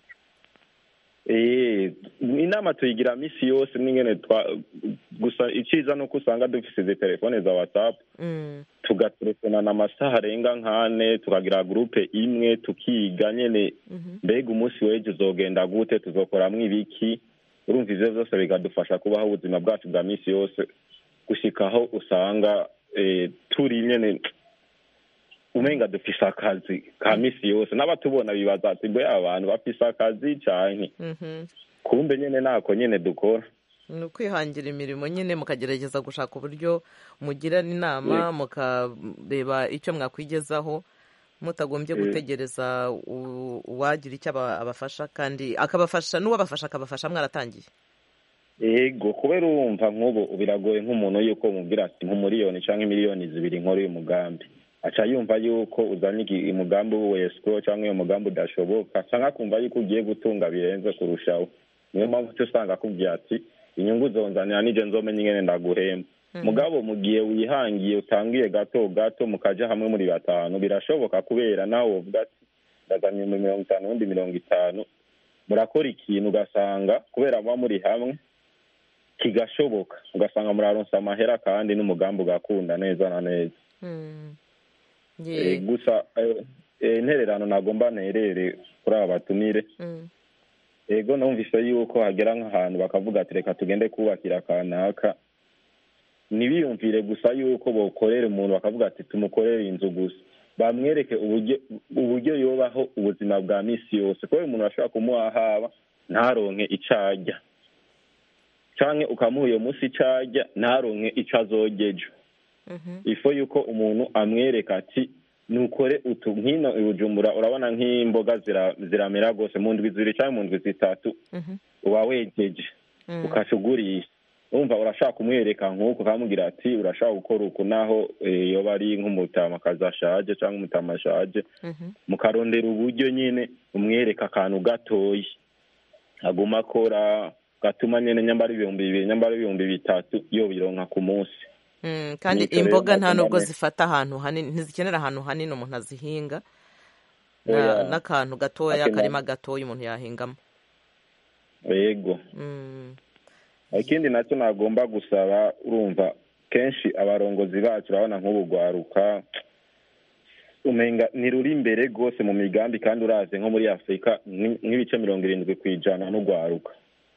[SPEAKER 7] Eh, inama tuyigira misi yose n'ingene twa gusa iciza nuko usanga dufise izi telefone za whatsapp
[SPEAKER 1] Mm.
[SPEAKER 7] tugatelefonana amasaha arenga nk'ane tukagira gurupe imwe tukiga nyene mbega umunsi w'ejo uzogenda gute tuzokoramwo ibiki urumva ivyo vyose bikadufasha kubaho ubuzima bwacu bwa misi yose gushika aho usanga eh, turi nyene umenga dufise akazi ka misi yose n'abatubona bibaza ati mbe aba bantu bafise akazi canke
[SPEAKER 1] Mhm.
[SPEAKER 7] kumbe nyene nako nyene dukora
[SPEAKER 1] ni ukwihangira imirimo nyine mukagerageza gushaka uburyo mugirana inama mukareba icyo mwakwigezaho mutagombye
[SPEAKER 7] Eh.
[SPEAKER 1] gutegereza u- uwagira icyo aba- abafasha kandi akabafasha n'uwabafasha akabafasha mwaratangiye
[SPEAKER 7] ego kubera urumva nk'ubu biragoye nk'umuntu yuko umubwira ati nk'umuriyoni canke miliyoni zibiri nkora uyu mugambi aca yumva yuko uzanye igi- umugambi w'uwesiko canke uyu mugambi udashoboka canke akumva yuko ugiye gutunga birenze kurushaho niyo mpamvu uca usanga akubwira ati inyungu zonzanira nije nzomenya ingene ndaguhemba mugabo mu gihe wihangiye utangiye gato gato mukaja hamwe muri batanu birashoboka kubera nawe wovuga ati ndazanye ibihumbi mirongo itanu ubundi mirongo itanu murakora ikintu ugasanga kubera muba muri hamwe kigashoboka ugasanga muraronsa amahera kandi n'umugambi ugakunda neza na neza
[SPEAKER 1] Mm.
[SPEAKER 7] Eh,
[SPEAKER 1] Ye.
[SPEAKER 7] gusa eh, eh, intererano nagomba nterere kuri aba batumire
[SPEAKER 1] Mm.
[SPEAKER 7] ego numvise yuko hagera nk'ahantu bakavuga ati reka tugende kubakira kanaka ntibiyumvire gusa yuko bokorera umuntu bakavuga ati tumukorere inzu gusa bamwereke uburyo uburyo yobaho ubuzima bwa misi yose kubera umuntu ashobora kumuha haba ntaronke ico arya canke ukamuha iyo musi ico arya ntaronke ico azogejo
[SPEAKER 1] Mhm.
[SPEAKER 7] ifo yuko umuntu amwereka ati nukore utu nkino i bujumbura urabona nk'imboga zira- ziramera rwose mu ndwi zibiri cyangwa mu ndwi zitatu
[SPEAKER 1] Mhm.
[SPEAKER 7] uba wegeje
[SPEAKER 1] Mm.
[SPEAKER 7] ukaca ugurisha urumva urashaka kumwereka nk'uko ukamubwira ati urashaka gukora uku naho eh, yoba ari nk'umutamakazi ashaje cyangwa umutama ashaje
[SPEAKER 1] Mhm.
[SPEAKER 7] mukarondera uburyo nyine umwereka akantu gatoyi aguma akora gatuma nyine nyambara ibihumbi bibiri nyambara ibihumbi bitatu yobironka ku munsi
[SPEAKER 1] Mm, kandi
[SPEAKER 7] Nicyo rero
[SPEAKER 1] imboga nta
[SPEAKER 7] nagomba
[SPEAKER 1] nubwo
[SPEAKER 7] ne-
[SPEAKER 1] zifata ahantu hanini ntizikenera ahantu hanini umuntu azihinga
[SPEAKER 7] Oya.
[SPEAKER 1] Na- n'akantu gatoya
[SPEAKER 7] Akenera-
[SPEAKER 1] akarima gatoya umuntu yahingamo
[SPEAKER 7] yego
[SPEAKER 1] Mm.
[SPEAKER 7] ikindi nacyo nagomba gusaba urumva kenshi abarongozi bacu urabona nk'ubu rwaruka umenga ntiruri imbere rwose mu migambi kandi uraze nko muri afurika ni- nk'ibice mirongo irindwi ku ijana n'urwaruka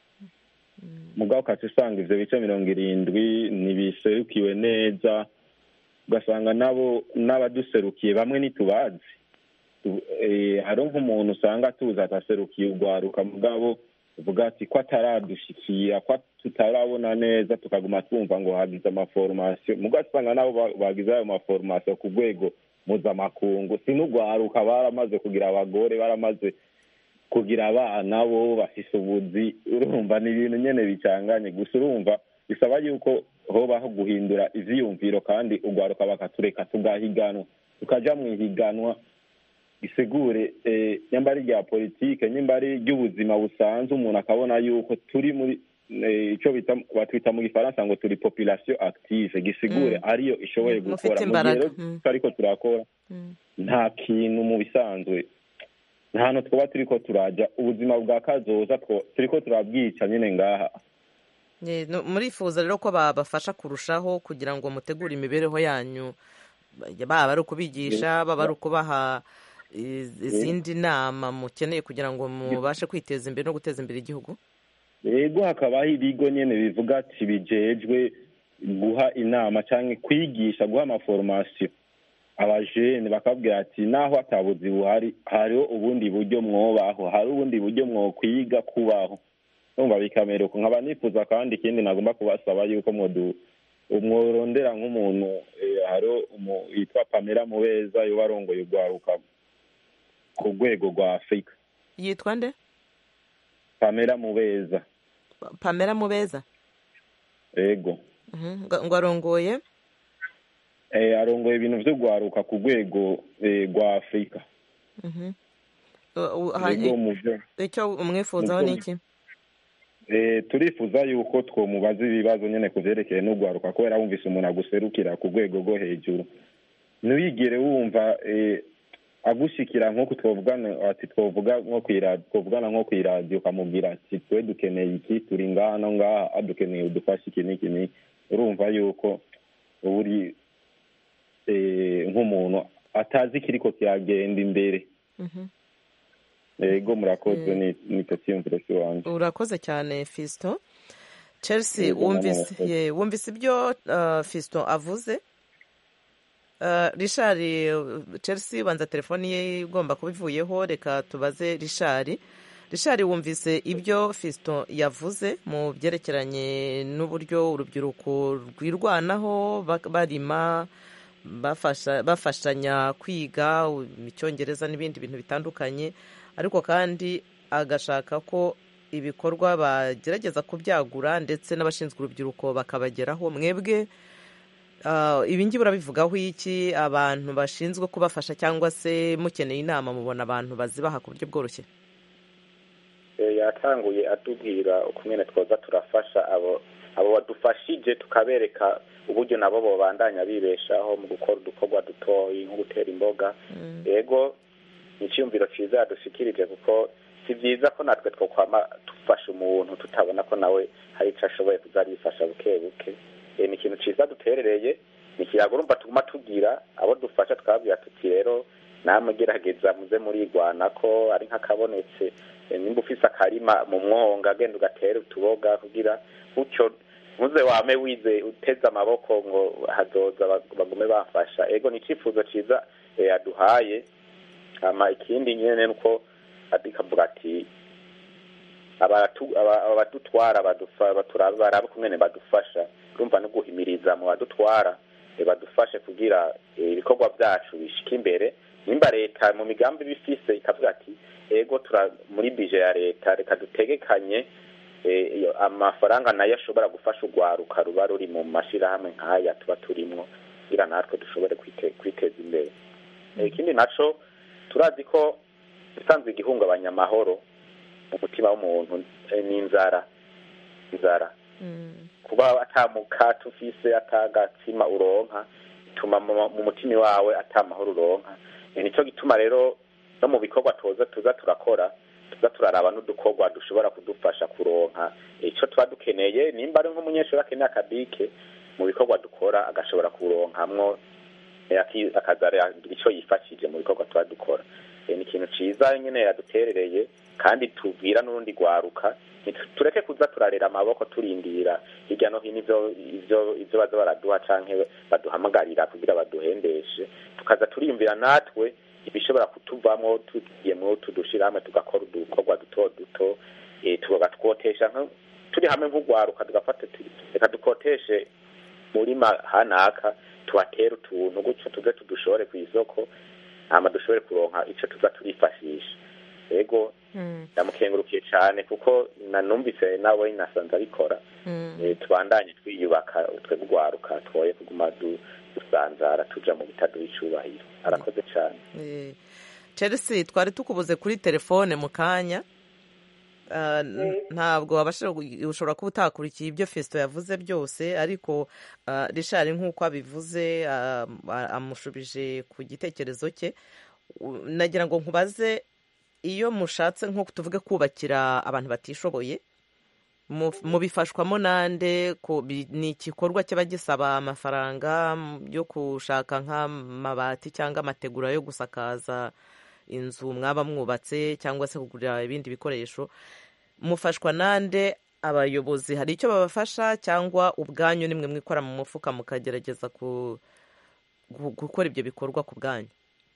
[SPEAKER 7] mugabo ukaca usanga ivyo bice mirongo irindwi ntibiserukiwe neza ugasanga nabo n'abaduserukiye bamwe ntitubazi Tu- eh, hariho nk'umuntu usanga tuzi ataserukiye urwaruka mugabo uvuga ati ko ataradushikira ko tutarabona neza tukaguma twumva ngo hagize amaforomasiyo mugabo usanga nabo ba- bagize ayo maforomasiyo ku rwego mpuzamakungu si n'urwaruka baramaze kugira abagore baramaze kugira abana bo bafise ubuzi urumva ni ibintu nyene bicanganye gusa urumva bisaba yuko hobaho guhindura ivyiyumviro kandi urwaruka bakatureka tugahiganwa tukaja mu ihiganwa isigure eh, nyamba ari rya politike nyamba ari ry'ubuzima busanzwe umuntu akabona yuko turi muri eh, ico bita batwita mu gifaransa ngo turi population active gisigure
[SPEAKER 1] Mm.
[SPEAKER 7] ariyo ishoboye
[SPEAKER 1] Mm, mufite
[SPEAKER 7] gukora mu gihe
[SPEAKER 1] imbaraga.
[SPEAKER 7] rero
[SPEAKER 1] Mm.
[SPEAKER 7] tutariko turakora
[SPEAKER 1] Mm.
[SPEAKER 7] nta kintu mu bisanzwe nta hantu twaba turiko turaja ubuzima bwa kazoza two- turiko turabwica nyine ngaha
[SPEAKER 1] Ye, no- murifuza rero ko babafasha kurushaho kugira ngo mutegure imibereho yanyu baba ari ukubigisha baba ari ukubaha iz- izindi nama mukeneye kugira ngo mubashe kwiteza imbere no guteza imbere igihugu
[SPEAKER 7] yego hakabaho ibigo nyene bivuga ati bijejwe guha inama canke kwigisha guha amaforomasiyo abajene bakabwira ati naho atabuzi buhari hariho ubundi buryo mwobaho hari ubundi buryo mwokwiga kubaho numva bikameruka nkaba nifuza kandi ikindi nagomba kubasaba yuko mwodu mworondera nk'umuntu eh, hariho umu- yitwa pamela mubeza yoba arongoye urwaruka ku rwego rwa afurika
[SPEAKER 1] yitwa nde
[SPEAKER 7] pamela mubeza
[SPEAKER 1] pamela mubeza
[SPEAKER 7] yego
[SPEAKER 1] Mhm, ngo ngo arongoye
[SPEAKER 7] eh, arongoye ibintu vyo gwaruka ku rwego eh, rwa afurika
[SPEAKER 1] Mhm. Uh, uh, ha-
[SPEAKER 7] yego mu vyo
[SPEAKER 1] icyo umwifuzaho ni iki
[SPEAKER 7] eh, turifuza yuko twomubaza ibibazo nyene ku vyerekeye n'ugwaruka kubera wumvise umuntu aguserukira ku rwego rwo hejuru ntiwigere wumva eh, agushikira nk'uko twovugana ati twovuga nko kw'iradiyo twovugana nko kw'iradiyo ukamubwira ati twe dukeneye iki turi ngaha no ngaha adukeneye udufashe iki n'iki n'iki urumva yuko uba uri eh, nk'umuntu atazi ikiriko kiragenda imbere
[SPEAKER 1] Mhm.
[SPEAKER 7] yego murakoze ni nicyo cyiyumviro cy'iwanjye
[SPEAKER 1] urakoze cyane fiston chelsea
[SPEAKER 7] Yego,
[SPEAKER 1] wumvise
[SPEAKER 7] namwe
[SPEAKER 1] ye, wumvise ibyo uh, fiston avuze uh, richard uh, chelsea banza telefoni ye igomba kuba ivuyeho reka tubaze richard richard wumvise ibyo fiston yavuze mu byerekeranye n'uburyo urubyiruko rwirwanaho ba- barima bafasha bafashanya kwiga u- icyongereza n'ibindi bintu bitandukanye ariko kandi agashaka ko ibikorwa bagerageza kubyagura ndetse n'abashinzwe urubyiruko bakabageraho mwebwe ah, ibi ngibi urabivugaho iki abantu bashinzwe kubafasha cyangwa se mukeneye inama mubona abantu bazibaha ku buryo bworoshye
[SPEAKER 3] Eh, yatanguye atubwira ukumwene twoza turafasha abo abo badufashije tukabereka uburyo nabo bobandanya bibeshaho mu gukora udukorwa dutoyi nko gutera imboga yego ni icyiyumviro cyiza yadushikirije kuko si byiza ko natwe twokwama dufasha umuntu tutabona ko nawe hari icyo ashoboye kuza arifasha buke buke Eh, ni ikintu ciza duterereye ni ikiyago urumva tuguma tugira abo dufasha twabwira tuti rero namwe gerageza muze murigwana ko ari nk'akabonetse Eh, nimba ufise akarima mu mwonga genda ugatere utuboga kugira gutyo ntuze wame wize uteze amaboko ngo hazoza bag- bagume bafasha ego ni icyifuzo ciza eh, yaduhaye hama ikindi nyene nuko adikavuga ati abatu- aba- abadutwara badufa- batura- barabe kumwene badufasha urumva no guhimiriza mu badutwara eh, badufashe kugira eh, ibikorwa byacu bishike imbere nimba leta mu migambi bifise ikavuga ati ego tura muri bije ya leta reka dutegekanye eh, iyo amafaranga nayo ashobora gufasha urwaruka ruba ruri mu mashirahamwe nk'aya tuba turimwo kugira natwe dushobore kwite- kwiteza imbere Eh, ikindi naco turazi ko usanzwe igihungabanya amahoro mu mutima w'umuntu eh, ni inzara inzara kuba atamuka ufise atagatsima uronka bituma mu mu mutima wawe atamahoro uronka Eh, nico gituma rero no mu bikorwa tuza tuza turakora tuza turaraba n'udukorwa dushobora kudufasha kuronka ico tuba dukeneye nimba ari nk'umunyeshuri akeneye akabike mu bikorwa dukora agashobora kuronkamwo eh, aki- akaza aragira ico yifashije mu bikorwa tuba dukora Eh, ni ikintu ciza nyene yaduterereye kandi tubwira n'urundi rwaruka Ntitu- tureke kuza turarera amaboko turindira hirya no hino ivyo ivyo ivyo baza baraduha canke baduhamagarira kugira baduhendeshe tukaza turiyumvira natwe ibishobora kutuvamwo tugiyemwo tudushirahamwe tugakora udukorwa duto duto eh, tugatwotesha nka- turi hamwe nk'urwaruka tugafata tuti, reka dukoteshe murima hanaka tubatere utuntu gutyo tuze tudushore ku isoko hama dushobore kuronka ico tuza turifashisha ego ndamukengurukiye cyane kuko nanumvise nawe nasanze abikora Eh, tubandanye twiyubaka twebwe urwaruka twoye kuguma du- dusanzara tuja mu bitaduha icubahiro arakoze cyane
[SPEAKER 1] Eh, chelsea twari tukubuze kuri telefone mu kanya Ah, n- ntabwo wabashije gu- ushobora kuba utakurikiye ibyo fesito yavuze byose ariko ah, richard nk'uko abivuze ah, ah, amushubije ku gitekerezo cye U- nagira ngo nkubaze iyo mushatse nko tuvuge kubakira abantu batishoboye mu- mubifashwamo nande ko bi- ni igikorwa kiba gisaba amafaranga mm, yo gushaka nk'amabati cyangwa amategura yo gusakaza inzu mwaba mwubatse cyangwa se kugura ibindi bikoresho mufashwa nande abayobozi hari icyo babafasha cyangwa ubwanyu nimwe mwikora mu mufuka mukagerageza ku- gu- gukora ibyo bikorwa ku bwanyu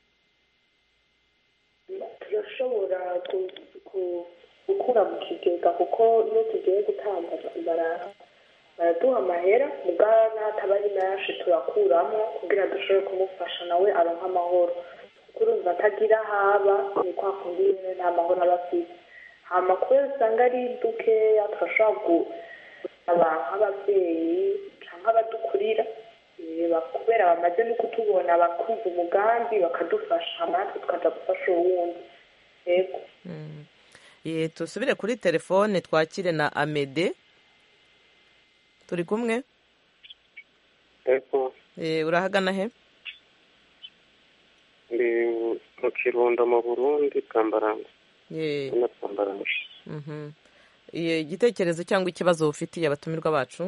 [SPEAKER 5] turashobora ku- ku- gukura mu kigega kuko iyo tugiye gutanga bara- baraduha amahera mugabo n'ataba ari menshi turakuramo kugira dushobore kumufasha nawe aronke amahoro kuko urumva atagira haba ni kwa kundi nyine nta mahoro aba afite hama kubera usanga ari dukeya turashobora gusaba nk'ababyeyi cyangwa abadukurira eh, ba- kubera bamaze no kutubona bakumva umugambi bakadufasha natwe tukaza gufasha uwundi yego
[SPEAKER 1] Ye, tusubire kuri telefone twakire na amede turi kumwe
[SPEAKER 8] ego
[SPEAKER 1] Eh, urahagana he
[SPEAKER 8] ndi mu kirundo mu burundi bwambaranga
[SPEAKER 1] Ye,
[SPEAKER 8] na bwambaranga
[SPEAKER 1] mhm. Ye, igitekerezo cyangwa ikibazo ufitiye abatumirwa bacu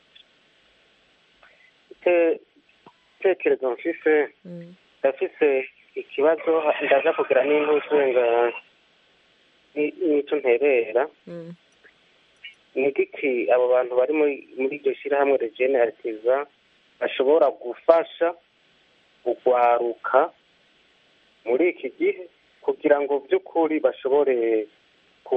[SPEAKER 8] itekerezo mfise
[SPEAKER 1] Mm.
[SPEAKER 8] ndafise ikibazo ndaza kugira n'intuzenga n'icyo nterera
[SPEAKER 1] Mm.
[SPEAKER 8] ni giki abo bantu bari muri muri iryo shyirahamwe regene aritiza bashobora gufasha kugwaruka muri iki gihe kugira ngo by'ukuri bashobore ku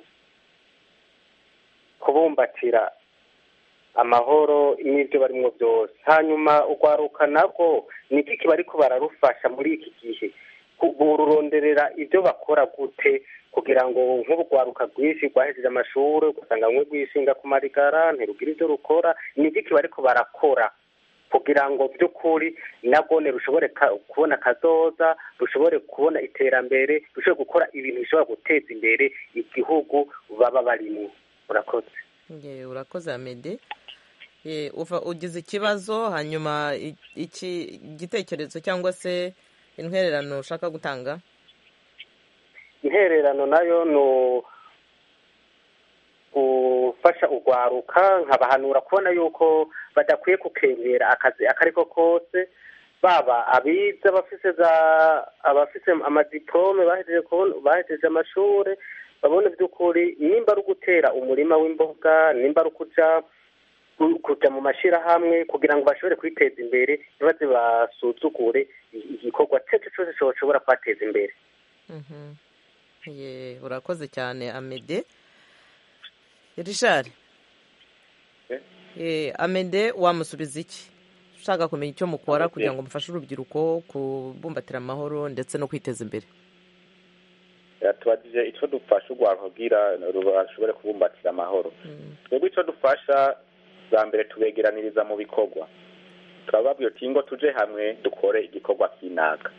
[SPEAKER 8] kubumbatira amahoro n'ibyo barimo byose hanyuma urwaruka nabwo ni giki bariko bararufasha muri iki gihe ku- bururonderera ibyo bakora gute kugira ngo nk'urwaruka rwinshi rwahejeje amashuri ugasanga rumwe rwishinga ku marigara ntirugira ibyo rukora ni giki bariko barakora kugira ngo by'ukuri nabwone rushobore ka- kubona akazoza rushobore kubona iterambere rushobore gukora ibintu bishobora guteza imbere igihugu baba barimo murakoze
[SPEAKER 1] Ye, urakoze amede Ye, uva ugize ikibazo hanyuma i- iki igitekerezo cyangwa se intwererano ushaka gutanga
[SPEAKER 8] intererano nayo ni gufasha urwaruka nkabahanura kubona yuko badakwiye gukengera akazi ako ari ko kose baba abize abafise za abafise amadiplome bahejeje bahejeje amashuri babone by'ukuri nimba ari ugutera umurima w'imboga nimba ari ukuja kuja mu mashirahamwe kugira ngo bashobore kwiteza imbere ntibaze basuzugure igikorwa cece cose coshobora kubateza imbere
[SPEAKER 1] ye urakoze cyane amede rishari amede wamusubiza iki ushaka kumenya icyo mukora kugira ngo mufashe urubyiruko kubumbatira amahoro ndetse no kwiteza imbere
[SPEAKER 3] tubagije icyo dufasha urwaruka kugira bashobore kubumbatira amahoro twebwe icyo dufasha bwa mbere tubegeraniriza mu bikorwa turababwira uti ngo tuje hamwe dukore igikorwa kinaka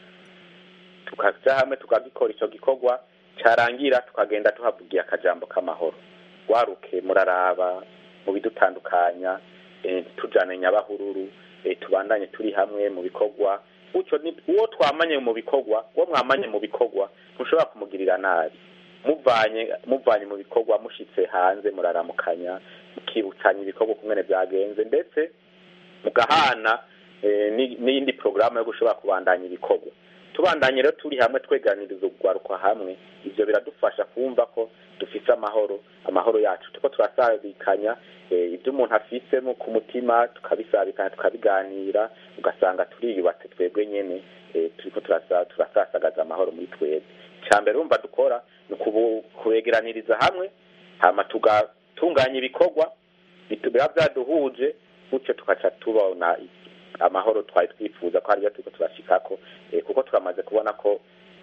[SPEAKER 3] tukajya hamwe tukagikora icyo gikorwa cyarangira tukagenda tuhavugiye akajambo k'amahoro waruke muraraba mu bidutandukanya tujyane nyabahururu tubandanye turi hamwe mu bikorwa uwo twamanye mu bikorwa uwo mwamanye mu bikorwa ntushobora kumugirira nabi muvanye muvanye mu bikorwa mushyitse hanze muraramukanya mukibutsanya ibikorwa kumwe byagenze ndetse mugahana n'iyindi porogaramu yo gushobora kubandanya ibikorwa tubandanye rero turi hamwe tweganiriza urwaruka hamwe ibyo biradufasha kumva ko dufite amahoro amahoro yacu tuko turasabikanya ibyo umuntu afise ku mutima tukabisabikanya tukabiganira ugasanga turiyubatse twebwe nyine turiko turasasagaza amahoro muri twebwe icya mbere urumva dukora ni kubegeraniriza hamwe hama tugatunganya ibikorwa biba byaduhuje gutyo tugaca tubona amahoro twari twifuza ko hariyo turiko turashikako kuko turamaze kubona ko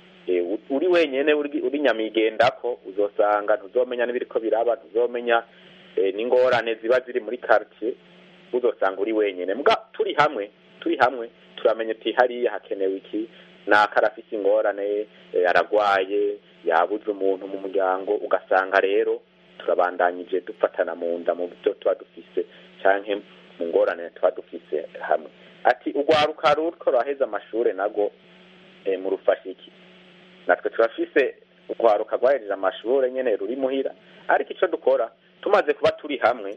[SPEAKER 3] uri wenyine uri nyamigendako uzosanga ntuzomenya n'ibiriko biraba ntuzomenya n'ingorane ziba ziri muri quartier uzosanga uri wenyine mbwa turi hamwe turi hamwe turamenya uti hariya hakenewe iki naka arafise ingorane aragwaye yabuze umuntu mu muryango ugasanga rero turabandanyije dufatana mu nda mu byo tuba dufise canke mu ngorane tuba dufise hamwe ati urwaruka ruriko ruraheza amashure nago mu rufashiki natwe turafise urwaruka rwahejeje amashure nyene ruri muhira ariko ico dukora tumaze kuba turi hamwe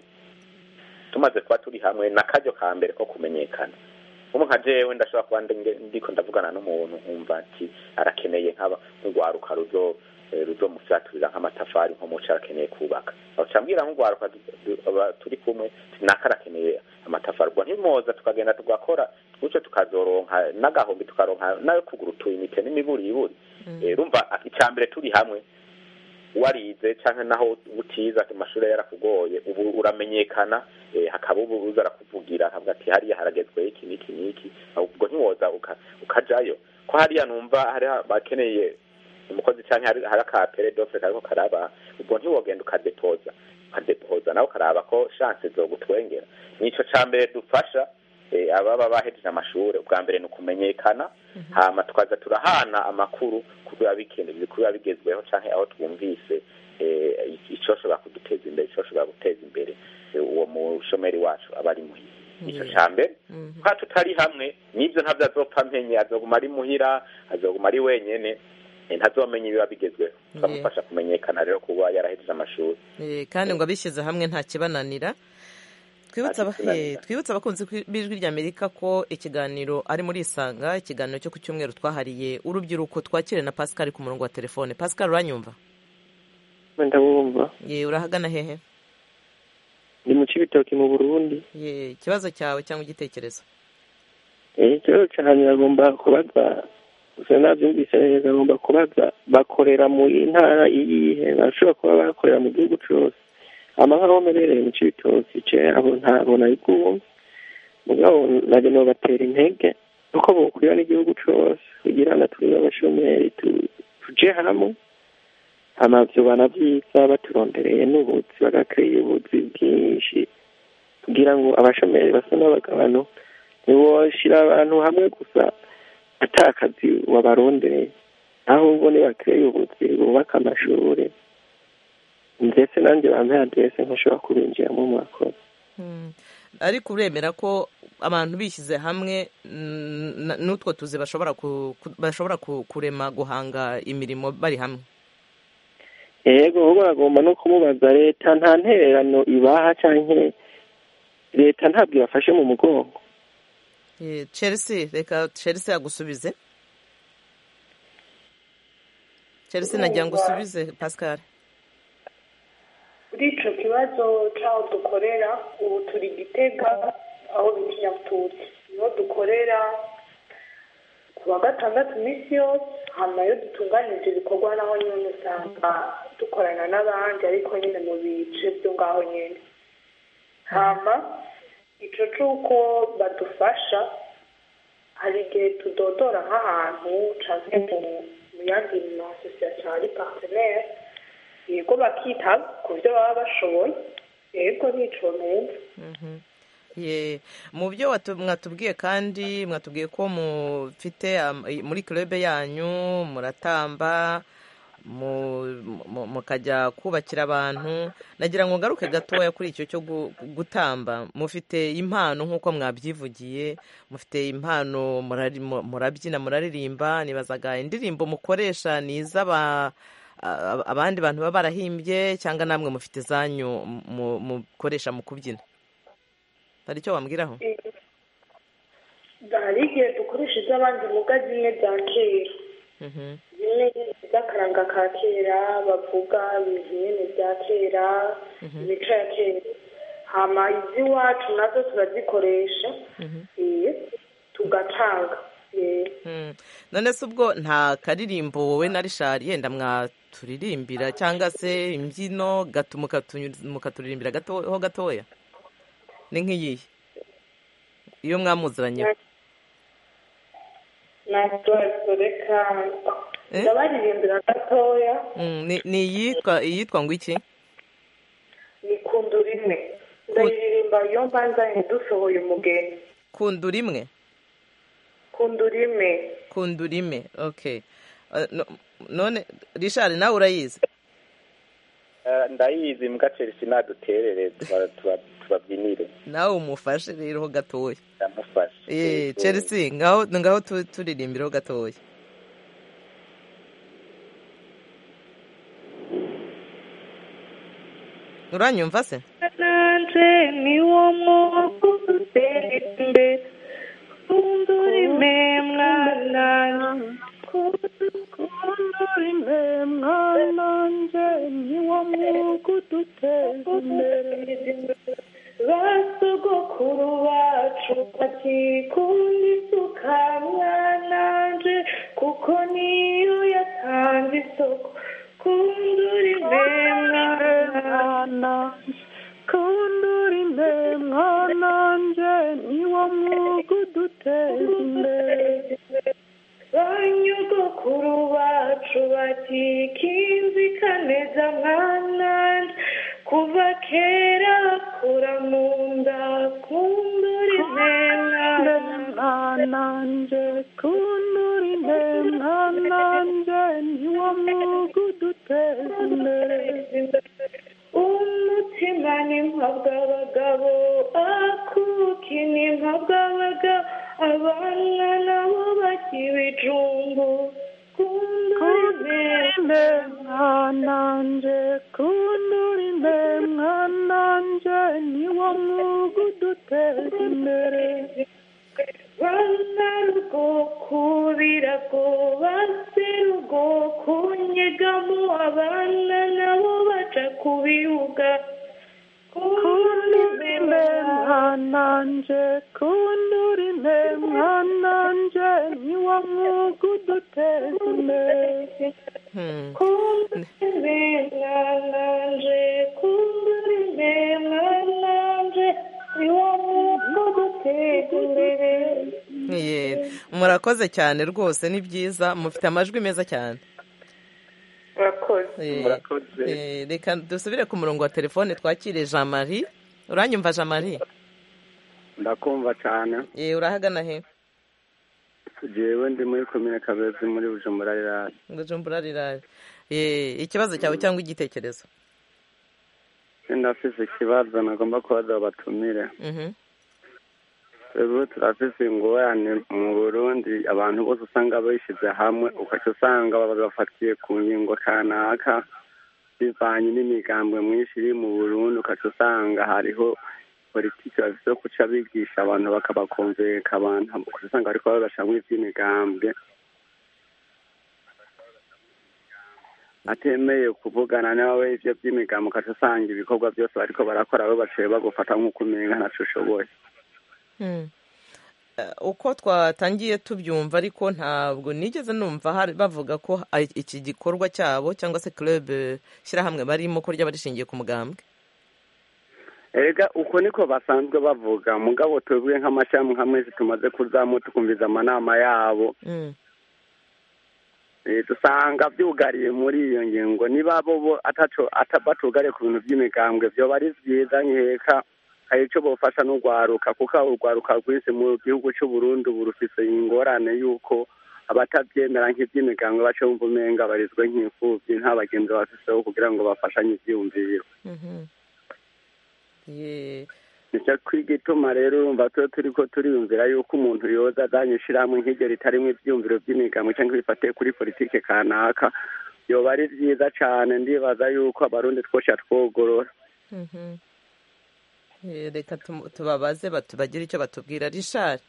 [SPEAKER 3] tumaze kuba turi hamwe n'akaryo ka mbere ko kumenyekana ubu nka jewe ndashobora kuba ndiko ndavugana n'umuntu nkumva ati arakeneye nk'aba nk'urwaruka ruzo ruzomufyaturira nk'amatafari nko muco arakeneye kubaka aca mbwira nk'urwaruka turi kumwe naka arakeneye amatafari ubwo ntimoza tukagenda tugakora gutyo tukazoronka n'agahombi tukaronka nayo kugura utuyinite n'imiburiburi rumva icya mbere turi hamwe warize cyangwa naho utiza amashuri yarakugoye ubu uramenyekana hakaba ubu uza arakuvugira akavuga ati hariya haragezweho iki n'iki n'iki ubwo ntiwoza ukajayo ko hariya numva hari bakeneye umukozi cyangwa hari aka peredofe kariko karaba ubwo ntiwogenda ukadepoza ukadepoza nawe ukaraba ko shanse zo gutwengera nico ca mbere dufasha ababa bahejeje amashuri ubwa mbere ni ukumenyekana hama tukaza turahana amakuru kubiba bikenewe kubiba bigezweho canke aho twumvise icoshobora kuduteza imbere icoshobora guteza imbere uwo mushomeri wacu aba ari muhira nico ca mbere kwa tutari hamwe n'ivyo ntavyo azopfa mpenye azoguma ari muhira azoguma ari wenyene ntazomenya ibiba bigezweho tukamufasha kumenyekana rero kuba yarahejeje amashuri
[SPEAKER 1] kandi ngo abishyize hamwe nta kibananira twibutse abakunzi b'ijwi ry'amerika ko ikiganiro ari muri isanga ikiganiro cyo ku cyumweru twahariye urubyiruko twakire na pascal ku murongo wa telefone pascal uranyumva
[SPEAKER 9] ndabumva
[SPEAKER 1] ye urahagana hehe
[SPEAKER 9] ni mu cibitoki mu burundi
[SPEAKER 1] ye ikibazo cyawe cyangwa igitekerezo
[SPEAKER 9] ikibazo cyane agomba kubaza gusa nabyumvise neza agomba kubaza bakorera mu ntara iyihe bashobora kuba bakorera mu gihugu cyose amahoro amerereye mu cibitoki ce abo ntabona ariko mugabo nabyo nobatera intege kuko bokwira n'igihugu cose kugira ngo twibe abashomeri tuje hamwe amavyo banavyiza baturondereye n'ubuzi bagakwiye ubuzi bwinshi kugira ngo abashomeri basa n'abagabano ntiwoshira abantu hamwe gusa ata akazi wabarondereye ahubwo nibakwiye ubuzi bubaka amashuri ndetse nanjye bambaye aderese nkashobora kubinjiramo mwakoze
[SPEAKER 1] ariko uremera ko abantu bishyize hamwe n'utwo tuzi bashobora kurema guhanga imirimo bari hamwe
[SPEAKER 9] yego ahubwo bagomba no kumubaza leta nta ntererano ibaha canke leta ntabwo ibafashe mu mugongo
[SPEAKER 1] Eh, chelsea reka chelsea agusubize chelsea nagira ngo usubize pascal
[SPEAKER 5] kuri icyo kibazo cy'aho dukorera ubu turi gitega aho bita inyatutsi niho dukorera ku wa gatandatu iminsi yose hanyuma iyo dutunganyije ibikorwa naho nyine usanga dukorana n'abandi ariko nyine mu bice byo ngaho nyine hama icyo cy'uko badufasha hari igihe tudodora nk'ahantu cyangwa mu mu yandi masosiyete ari partenere yego bakita ku byo baba bashoboye yego nico neza
[SPEAKER 1] Ye, mu byo watu- mwatubwiye kandi mwatubwiye ko mufite am- i- muri club yanyu muratamba mu- mu- mukajya kubakira abantu nagira ngo ngaruke gatoya kuri icyo cyo gu- gutamba mufite impano nk'uko mwabyivugiye mufite impano murari- mu- murabyina muraririmba nibazaga indirimbo mukoresha ni iz'aba a- abandi bantu baba barahimbye cyangwa namwe mufite izanyu mu- mukoresha mu kubyina hari icyo wambwiraho
[SPEAKER 5] hari igihe dukoresha iz'abandi muga zimwe bya kera
[SPEAKER 1] Mhm.
[SPEAKER 5] zimwe z'akaranga ka kera bavuga ibintu nyine bya kera imico ya kera hama iz'iwacu nazo turazikoresha eh, tugatanga eh.
[SPEAKER 1] Mm. none se ubwo nta karirimbo wowe na rishari yenda mwaturirimbira cyangwa se imbyino gato mukatu- mukaturirimbira gato- ho gatoya ni nk'iyihe iyo mwamuziranye
[SPEAKER 5] natwe reka
[SPEAKER 1] Eh?
[SPEAKER 5] ndabaririmbira gatoya
[SPEAKER 1] Mm, ni ni iyitwa iyitwa ngo iki
[SPEAKER 5] ni kundu rimwe ndayiririmba iyo mbanzanye dusohoye umugeni
[SPEAKER 1] kundu rimwe
[SPEAKER 5] kundu rimwe
[SPEAKER 1] kundu rimwe okay Uh, no- none rishari nawe urayizi
[SPEAKER 3] Eh, ndayizi mbwa chelsea naduterere tuba- tuba- tubabyinire
[SPEAKER 1] nawe umufashe rero ho gatoya
[SPEAKER 3] ndamufasha
[SPEAKER 1] Eh,
[SPEAKER 3] Yego.
[SPEAKER 1] chelsea ngaho ngaho tu- turirimbiraho gatoya uranyumva se
[SPEAKER 5] nanje niwo mwuga udutera imbere kundu rimwe mwana kundu rimwe mwana nje niwo mwuga udutera imbere basogokuru bacu bakikunda isuka mwananje kuko niyo yatanze isoko kundura imena kundura imena nje niwo mwuga uduteza imbere banyogokuru bacu bati kinzikaneza mwananje kuva kera kura mu nda kundura imena nanje kundura imena nanje niwo mwuga uduteza imbere umutima ni mpabwabagabo akuki ni mpabwabagabo abana nabo bakibijumbu kundurime mwananje kundurime mwananje niwo mwuga uduteza imbere bana rugo kubirago base rugo kunyegamo abana nabo baca ku bibuga kundurime mwananje kundurime mwananje niwo mwuga uduteza imbere
[SPEAKER 1] Hmm.
[SPEAKER 5] kundurime mwananje kundurime mwananje niwo mwuga uduteza imbere
[SPEAKER 1] Ye, murakoze cyane rwose ni byiza mufite amajwi meza cyane
[SPEAKER 5] murakoze
[SPEAKER 1] Eh,
[SPEAKER 3] Murakoze.
[SPEAKER 1] eh, reka dusubire ku murongo wa telefone twakire jean marie uranyumva jean marie
[SPEAKER 10] ndakumva cyane
[SPEAKER 1] Eh, urahagana he
[SPEAKER 10] jewe ndi muri komine kabezi muri bujumbura rirari
[SPEAKER 1] bujumbura rirari Eh, ikibazo cyawe cyangwa igitekerezo
[SPEAKER 10] ndafise ikibazo nagomba kubaza batumire
[SPEAKER 1] Mhm.
[SPEAKER 10] twebwe turafise ingorane mu burundi abantu bose usanga bishyize hamwe ugaca usanga babafatiye ku ngingo kanaka bivanye n'imigambwe myinshi iri mu burundi ukaca usanga hariho politiki bafite yo kuca bigisha abantu bakabakonveka abantu ukaca usanga bariko babashamwo ivy'imigambwe atemeye kuvugana nawe ivyo vy'imigambo ukaca usanga ibikorwa byose bariko barakora bo baciye bagufata nk'uko umenga ntaco ushoboye
[SPEAKER 1] Mm. Eh, uko twatangiye tubyumva ariko ntabwo nigeze numva hari- bavuga ko a- iki gikorwa cyabo cyangwa se club eh, shyirahamwe barimo ko ryaba rishingiye ku mugambwe
[SPEAKER 10] erega uko niko basanzwe bavuga mugabo twebwe nk'amashami nka mwese tumaze kuzamo tukumviza amanama yabo
[SPEAKER 1] Mm.
[SPEAKER 10] Eh, dusanga byugariye muri iyo ngingo niba bo bo ataco ata- batugariye ku bintu by'imigambwe vyoba ari vyiza nkeka hari ico bofasha n'urwaruka kuko urwaruka rwinshi mu gihugu c'uburundi ubu rufise ingorane y'uko abatavyemera nk'ivy'imigambwe baca bumva umenga barizwe nk'imfuvyi nta bagenzi bafiseho kugira ngo bafashanye ivyiyumviro
[SPEAKER 1] Mhm. Ye-
[SPEAKER 10] nicyo kwigituma rero urumva tuba turiko turiyumvira yuko umuntu yoza azanye ishirahamwe nk'iryo ritarimwo ivyiyumviro vy'imigambwe canke bifatiye kuri politike kanaka yoba ari vyiza cane ndibaza yuko abarundi twosha twogorora
[SPEAKER 1] Mhm. Eh, reka tumu- tubabaze batu- bagire icyo batubwira rishari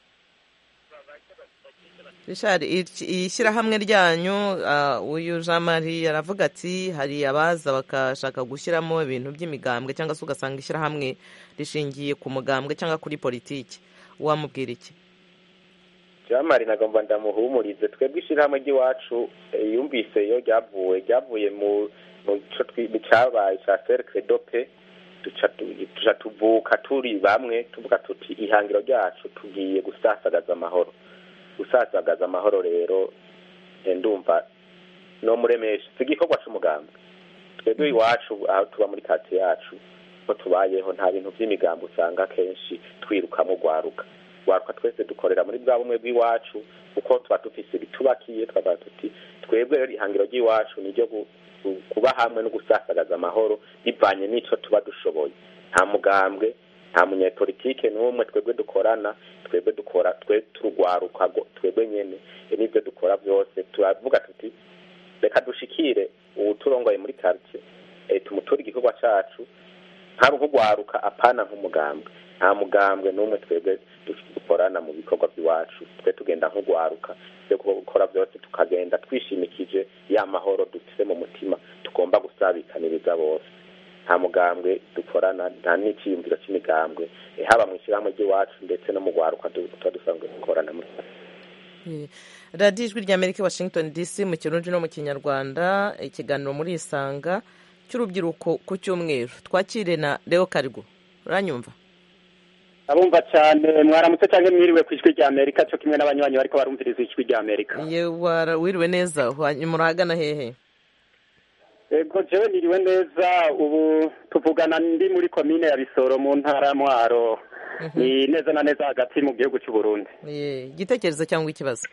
[SPEAKER 1] rishari iki- iri shyirahamwe ryanyu ah, uyu jean marie aravuga ati hari abaza bakashaka gushyiramo ibintu by'imigambwe cyangwa se ugasanga ishyirahamwe rishingiye ku mugambwe cyangwa kuri politiki wamubwira iki
[SPEAKER 3] jamari nagomba ndamuhumurize twebwe ishyirahamwe ry'iwacu eh, yumvise iyo ryavuye ryavuye mu mu co twi- mu cabaye ca cercle dope duca tu- tuca tuvuka turi bamwe tuvuga tuti ihangiro ryacu tugiye gusasagaza amahoro gusasagaza amahoro rero eh, ndumva no muremesha si igikorwa c'umugambi twebwe iwacu aho tuba muri kati yacu ko tubayeho nta bintu vy'imigambi usanga kenshi twirukamo urwaruka urwaruka twese dukorera muri bwa bumwe bw'iwacu kuko tuba dufise ibitubakiye twavuga tuti twebwe rero ihangiro ry'iwacu ni ryo gu- gu- kuba hamwe no gusasagaza amahoro bivanye n'ico tuba dushoboye nta mugambwe nta munyepolitike n'umwe twebwe dukorana twebwe dukora twe turugwaruka go- twebwe nyene e n'ivyo dukora vyose turavuga tuti reka dushikire uwuturongoye muri quartier e, tumuture igikorwa cacu ntabwo nk'urwaruka apana nk'umugambwe nta mugambwe n'umwe twebwe dukorana mu bikorwa by'iwacu twe tugenda nk'urwaruka byo gukora byose tukagenda twishimikije ya mahoro dufite mu mutima tugomba gusabikaniriza bose nta mugambwe dukorana nta n'icyiyumviro cy'imigambwe eh, haba mu ishyirahamwe ry'iwacu ndetse no mu rwaruka du- tuba dusanzwe dukorana muri
[SPEAKER 1] Eh, radiyo ijwi rya amerika washington dc mu kirundi no mu kinyarwanda ikiganiro muri isanga cy'urubyiruko ku cyumweru twakire na leo karigo uranyumva
[SPEAKER 11] abumva cyane mwaramutse cyangwa mwiriwe ku ijwi rya amerika cyo kimwe n'abanywanyi bariko barumviriza ijwi rya amerika
[SPEAKER 1] ye wara- wiriwe neza hanyuma urahagana hehe
[SPEAKER 11] ego jewe niriwe neza ubu tuvugana ndi muri komine ya bisoro mu ntara ya mwaro ni neza na neza hagati mu gihugu cy'u Burundi
[SPEAKER 1] Ye, igitekerezo cyangwa ikibazo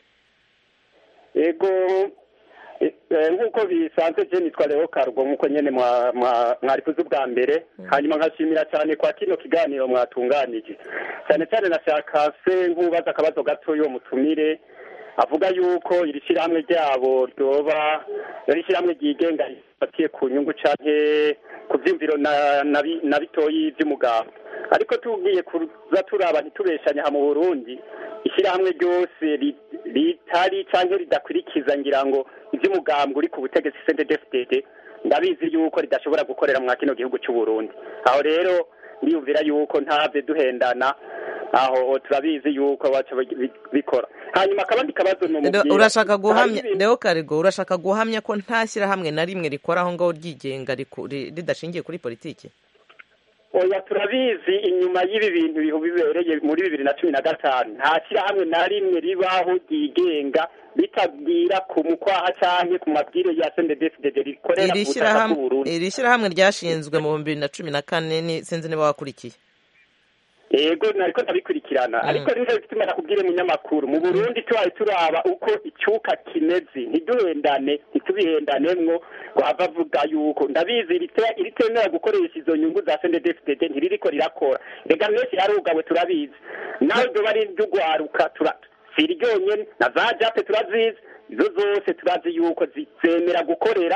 [SPEAKER 11] ego eh, eh, nk'uko bisanzwe je nitwa leo karugo nk'uko nyene mwa- mwa- mwari kuzi ubwa mbere hanyuma nkashimira cyane kwa kino kiganiro mwatunganije cyane cyane nashaka se nk'ubaza akabazo gato yo mutumire avuga yuko iri shyirahamwe ryabo ryoba ari ishyirahamwe ryigenga rifatiye ku nyungu canke ku vyumviro na, na, bi- na bitoyi vy'umugabo ariko tugiye kuza turaba ntitubeshanya aha mu burundi ishyirahamwe ryose ri- ritari canke ridakurikiza ngira ngo ivy'umugambwe uri ku butegetsi CNDD-FDD ndabizi yuko ridashobora gukorera mwa kino gihugu cy'u Burundi aho rero ndiyumvira yuko ntavye duhendana aho turabizi yuko baca bi- bikora hanyuma akabandi kabazo
[SPEAKER 1] Leo,
[SPEAKER 11] numubwira
[SPEAKER 1] urashaka
[SPEAKER 11] Hari
[SPEAKER 1] guhamya
[SPEAKER 11] ibintu-
[SPEAKER 1] leo karigo urashaka guhamya ko nta shyirahamwe na rimwe rikora aho ngaho ryigenga riku- ri- ridashingiye kuri politiki
[SPEAKER 11] oya turabizi inyuma y'ibi bintu bihu bibereye muri bibiri na cumi na gatanu nta shyirahamwe na rimwe ribaho ryigenga ritabwira ku mukwaha canke ku mabwire ya CNDD-FDD rikorera
[SPEAKER 1] iri
[SPEAKER 11] ku butaka
[SPEAKER 1] shyirahamwe
[SPEAKER 11] bw'Uburundi
[SPEAKER 1] iri shyirahamwe ryashinzwe mu bibiri na cumi na kane ni- sinzi niba wakurikiye
[SPEAKER 11] yego nariko ndabikurikirana ariko nico bituma nakubwire munyamakuru mu burundi tubaye turaba uko icyuka kimeze ntiduhendane ntitubihendanemwo ngo hava avuga yuko ndabizi irite- iritemera gukoresha izo nyungu za sndfdd ntiririko rirakora rega menshi yarugawe turabizi nawe ryoba ari iry'ugwaruka tura si ryonyene na za jape turazizi izo zose turazi yuko zizemera gukorera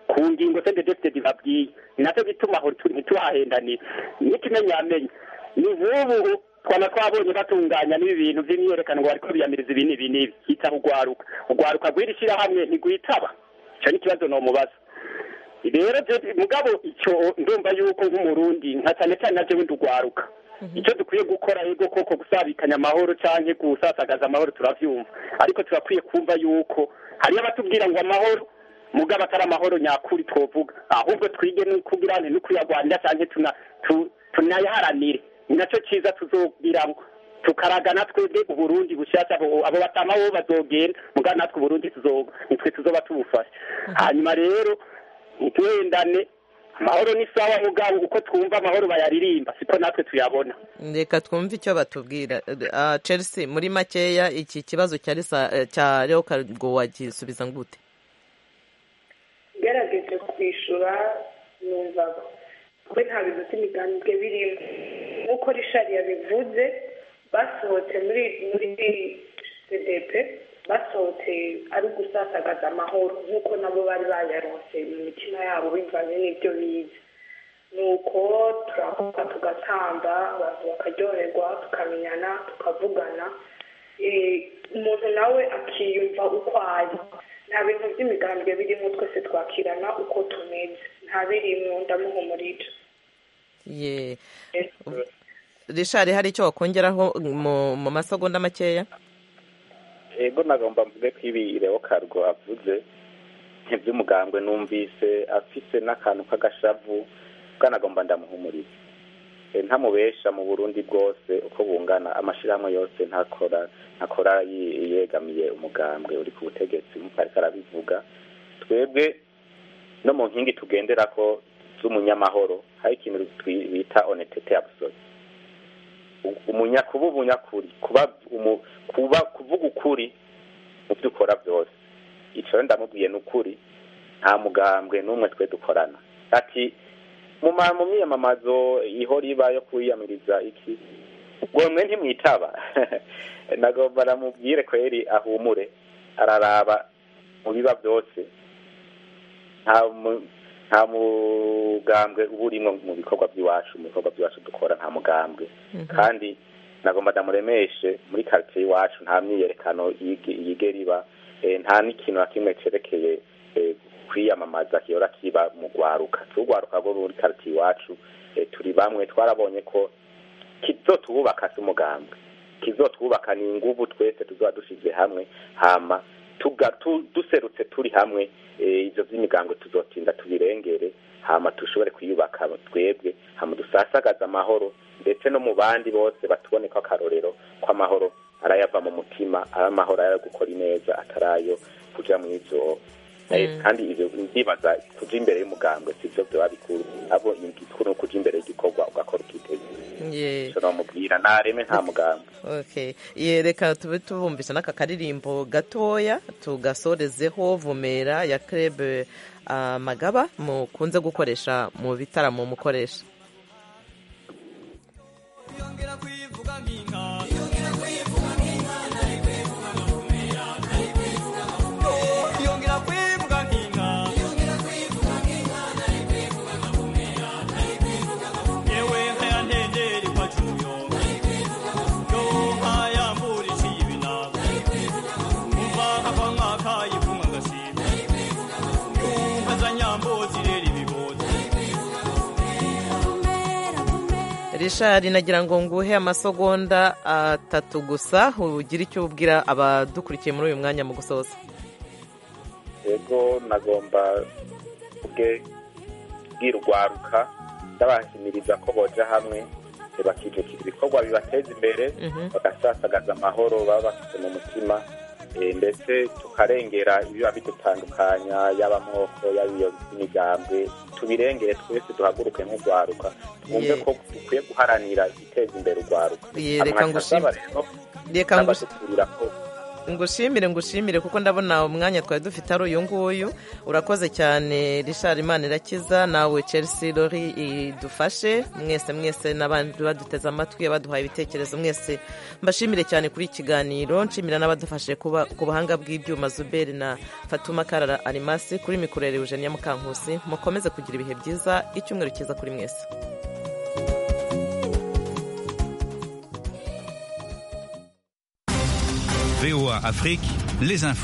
[SPEAKER 11] ku ngingo sendedefitedi babwiye ni nacyo gituma aho tu- ntituhahendanire n'ikimenyamenya ni nk'ubu twaba twabonye batunganya n'ibi bintu by'imyiyerekano ngo bariko biyamiriza ibi n'ibi n'ibi hitaba urwaruka urwaruka rw'iri shyirahamwe ntigwitaba icyo ni ikibazo nomubaza rero je- mugabo icyo ndumva yuko nk'umurundi nka cyane cyane na jewe ndugwaruka icyo dukwiye gukora ego koko gusabikanya amahoro canke gusasagaza amahoro turavyumva ariko turakwiye kumva yuko hariyo abatubwira ngo amahoro mugabo atari amahoro nyakuri twovuga ahubwo twige no kugira nti no kuyagwanira canke tuna tu- tunayaharanire ni naco ciza tuzogiramwo tukaraga natwebwe uburundi bushasha abo abo batama bo bazogenda mugabo natwe uburundi tuzo nitwe tuzoba tubufasha hanyuma rero ntituhendane amahoro ni sawa mugabo uko twumva amahoro bayaririmba siko natwe tuyabona
[SPEAKER 1] reka twumve icyo batubwira Ah, chelsea muri makeya iki kibazo cya Lisa- eh, cya leo kargo wagisubiza ngute
[SPEAKER 5] ngerageje kwishyura numvaga we nta bintu by'imigambwe birimo nk'uko rishari yabivuze basohotse muri muri cdp basohotse ari gusasagaza amahoro nk'uko nabo bari bayaronse mu mitima yabo bivanye n'ibyo bize nuko turavuga tugatamba abantu bakaryoherwa tukamenyana tukavugana Eh, umuntu nawe akiyumva uko ari nta bintu by'imigambwe birimo twese twakirana uko tumeze nta birimo ndamuhumurira
[SPEAKER 1] ye rishari hari icyo wakongeraho mu mu masegonda makeya
[SPEAKER 3] ego nagomba mvuge ko ibi reo kargo avuze iby'umugambwe numvise afise n'akantu k'agashavu bwanagomba ndamuhumuriza Eh, ntamubesha mu burundi bwose uko bungana amashyirahamwe yose ntakora ntakora yi- yegamiye umugambwe uri ku butegetsi nk'uko ariko arabivuga twebwe no mu nkingi tugendera ko z'umunyamahoro hari ikintu twi- bita honetete absolue umunya kuba umunyakuri kuba umu, kuba kuvuga ukuri mu byo ukora byose icyo rero ndamubwiye ni ukuri nta mugambwe n'umwe twe dukorana ati mu ma- mu myiyamamazo ihora iba yo kwiyamiriza iki ubwo mwe ntimwitaba nagomba namubwire kweri ahumure araraba mu biba byose nta mu- nta mugambwe uba urimo mu bikorwa by'iwacu mu bikorwa by'iwacu dukora nta mugambwe kandi nagomba ndamuremeshe muri karitsiye iwacu nta myiyerekano yige- yigera iba eh, nta n'ikintu na kimwe cerekeye eh, kwiyamamaza kiyora kiba mu rwaruka turwaruka rwo muri karitsiye iwacu eh, turi bamwe twarabonye ko kizotwubaka si umugambwe kizotwubaka ni inguvu twese tuzoba dushize hamwe hama tuga tu, duserutse turi hamwe eh, ivyo vy'imigambwe tuzotinda tubirengere hama dushobore kwiyubaka twebwe hama dusasagaza amahoro ndetse no mu bandi bose batuboneko akarorero ko amahoro arayava mu mutima ari amahoro arayo gukora ineza atarayo kuja mu ivyo Eh, kandi ivyo ndibaza kuja imbere y'umugambwe sivyo vyoba bikuru abo igikuru ni kuja imbere y'igikorwa ugakora ukiteza
[SPEAKER 1] ye
[SPEAKER 3] ico nomubwira nareme nta mugambwe
[SPEAKER 1] okay ye reka tube tubumvise n'aka karirimbo gatoya tugasorezeho vumera ya club ah, magaba mukunze gukoresha mu bitaramo mukoresha
[SPEAKER 12] yongera kwivuga nk'inka yewe nkaya ntenderi kwa cuyo yo nkaya mbura iciye ibinago umva nkava mwaka yivumwa agashima nkaza nyambo zirera ibigozi
[SPEAKER 1] rishari nagira ngo nguhe amasegonda atatu gusa ugire icyo ubwira abadukurikiye muri uyu mwanya mu gusoza
[SPEAKER 3] ego nagomba ubwe bwira urwaruka ndabahimiriza ko boja hamwe eh, bakijukira ibikorwa bibateza imbere
[SPEAKER 1] Mhm.
[SPEAKER 3] bagasasagaza amahoro baba bafite mu mutima eh, ndetse tukarengera ibiba bidutandukanya yaba amoko yaba iyo imigambwe tubirengere twese duhaguruke nk'urwaruka twumve
[SPEAKER 1] Ye.
[SPEAKER 3] ko dukwiye guharanira igiteza imbere urwaruka
[SPEAKER 1] Ye, reka
[SPEAKER 3] Hama
[SPEAKER 1] ngushime.
[SPEAKER 3] nkasaba rero
[SPEAKER 1] reka ngushime
[SPEAKER 3] n'abadukurira ko
[SPEAKER 1] ngushimire ngushimire kuko ndabona umwanya twari dufite ari uyu nguyu urakoze cyane rishari imana irakiza nawe chelsea lori idufashe mwese mwese n'abandi baduteze amatwi baduhaye ibitekerezo mwese mbashimire cyane kuri iki kiganiro nshimira n'abadufashe kuba ku buhanga bw'ibyuma zuberi na fatuma karara arimasi kuri mikorere eugenia mukankusi mukomeze kugira ibihe byiza icyumweru cyiza kuri mwese
[SPEAKER 13] VOA Afrique, les infos.